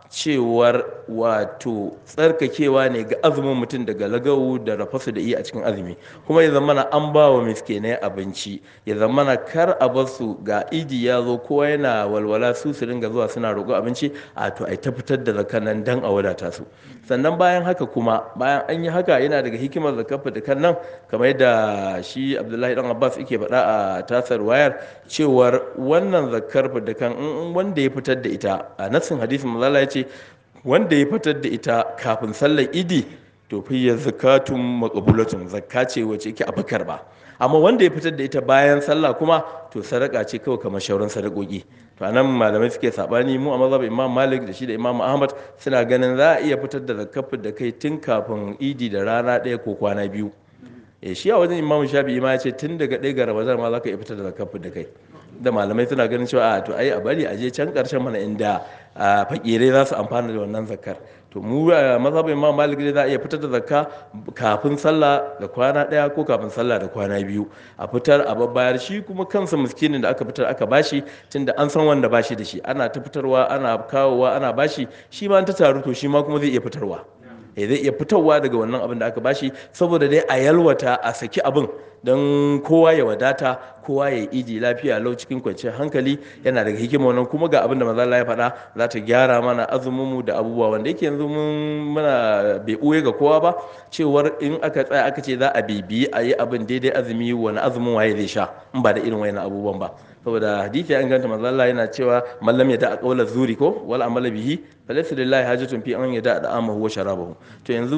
Speaker 5: cewar wato tsarkakewa ne ga azumin mutum daga lagawu da rafasu da iya a cikin azumi kuma ya zamana an ba wa miskinai abinci ya zamana kar a bar su ga idi ya zo kowa yana walwala su su ringa zuwa suna roƙo abinci a to ai ta fitar da zakan nan dan a wadata su sannan bayan haka kuma bayan an yi haka yana daga hikimar zakar da kan nan kamar yadda shi abdullahi dan abbas yake faɗa a tasar wayar cewar wannan zakar da kan wanda ya fitar da ita a nassin hadisin mazala ya ce wanda ya fitar da ita kafin sallar idi to fiye zakatun makabulatun zakka ce wacce yake abakar ba amma wanda ya fitar da ita bayan sallah kuma to sadaka ce kawai kamar shauran sadakoki to anan malamai suke sabani mu a mazhab imam malik da shi da imam ahmad suna ganin za a iya fitar da zakafin da kai tun kafin idi da rana ɗaya ko kwana biyu e shi a wajen imam shafi'i ma ya ce tun daga ɗaya ga ramadan ma za ka iya fitar da zakafin da kai da malamai suna ganin cewa a to ai a bari a je can karshen mana inda fakirai za su amfana da wannan zakar to mu a mazhabin imam malik za a iya fitar da zakka kafin sallah da kwana daya ko kafin sallah da kwana biyu a fitar a babbayar shi kuma kansa miskinin da aka fitar aka bashi tunda an san wanda bashi da shi ana ta fitarwa ana kawowa ana bashi shi ma an ta taru to shi ma kuma zai iya fitarwa eh zai iya fitarwa daga wannan abin da aka bashi saboda dai a yalwata a saki abin don kowa ya wadata kowa ya iji lafiya lau cikin kwanciyar hankali yana daga hikima wannan kuma ga abin da maza ya faɗa za ta gyara mana azumin mu da abubuwa wanda yake yanzu mun muna bai ɓoye ga kowa ba cewar in aka tsaya aka ce za a bibiyi a yi abin daidai azumi wani azumin waye zai sha in ba da irin wayan abubuwan ba saboda hadisi ya inganta manzo Allah yana cewa mallam ya da qawla zuri ko wal amala bihi falaysa lillahi hajatun fi an yada da amahu wa sharabahu to yanzu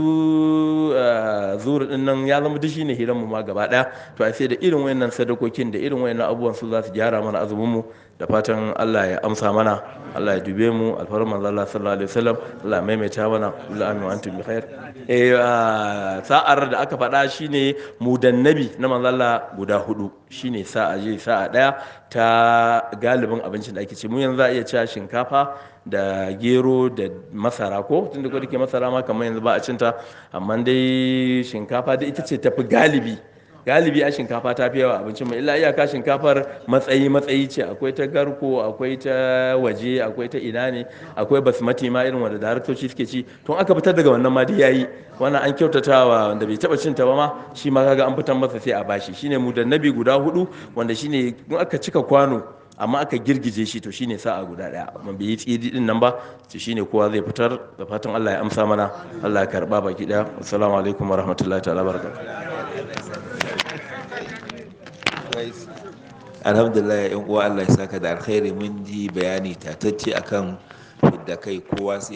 Speaker 5: zuri din nan ya zama dishi ne hiran mu ma gaba daya to ai sai da irin wayannan sadakokin da irin wayannan abubuwan su za su gyara mana azumin mu da fatan Allah ya amsa mana Allah ya dube mu alfarin manzo Allah sallallahu alaihi wasallam Allah ya maimaita mana kullu amin wa antum bi khair eh sa'ar da aka faɗa shine mudannabi na manzo Allah guda hudu shine sa'a je sa'a daya ta galibin abincin da ake ce mu yanzu za a iya cewa shinkafa da gero da masara ko tunda ko dake masara ma kamar yanzu ba a cinta amma dai shinkafa da ita ce tafi galibi galibi a shinkafa ta fi yawa abincin mai illa iyaka shinkafar matsayi matsayi ce akwai ta garko akwai ta waje akwai ta ina ne akwai basmati ma irin wanda daraktoci suke ci tun aka fitar daga wannan ma dai yayi wannan an kyautatawa wanda bai taba cin ta ba ma shi ma kaga an fitar masa sai a bashi shine mu da nabi guda hudu wanda shine in aka cika kwano amma aka girgije shi to shine sa'a guda daya amma bai yi tsidi din nan ba to shine kowa zai fitar da fatan Allah ya amsa mana Allah ya karba baki daya assalamu alaikum warahmatullahi ta'ala barakatuh
Speaker 4: alhamdulillah yan uwa Allah ya saka da alkhairi mun ji bayani tatacce akan fidda kai kowa sai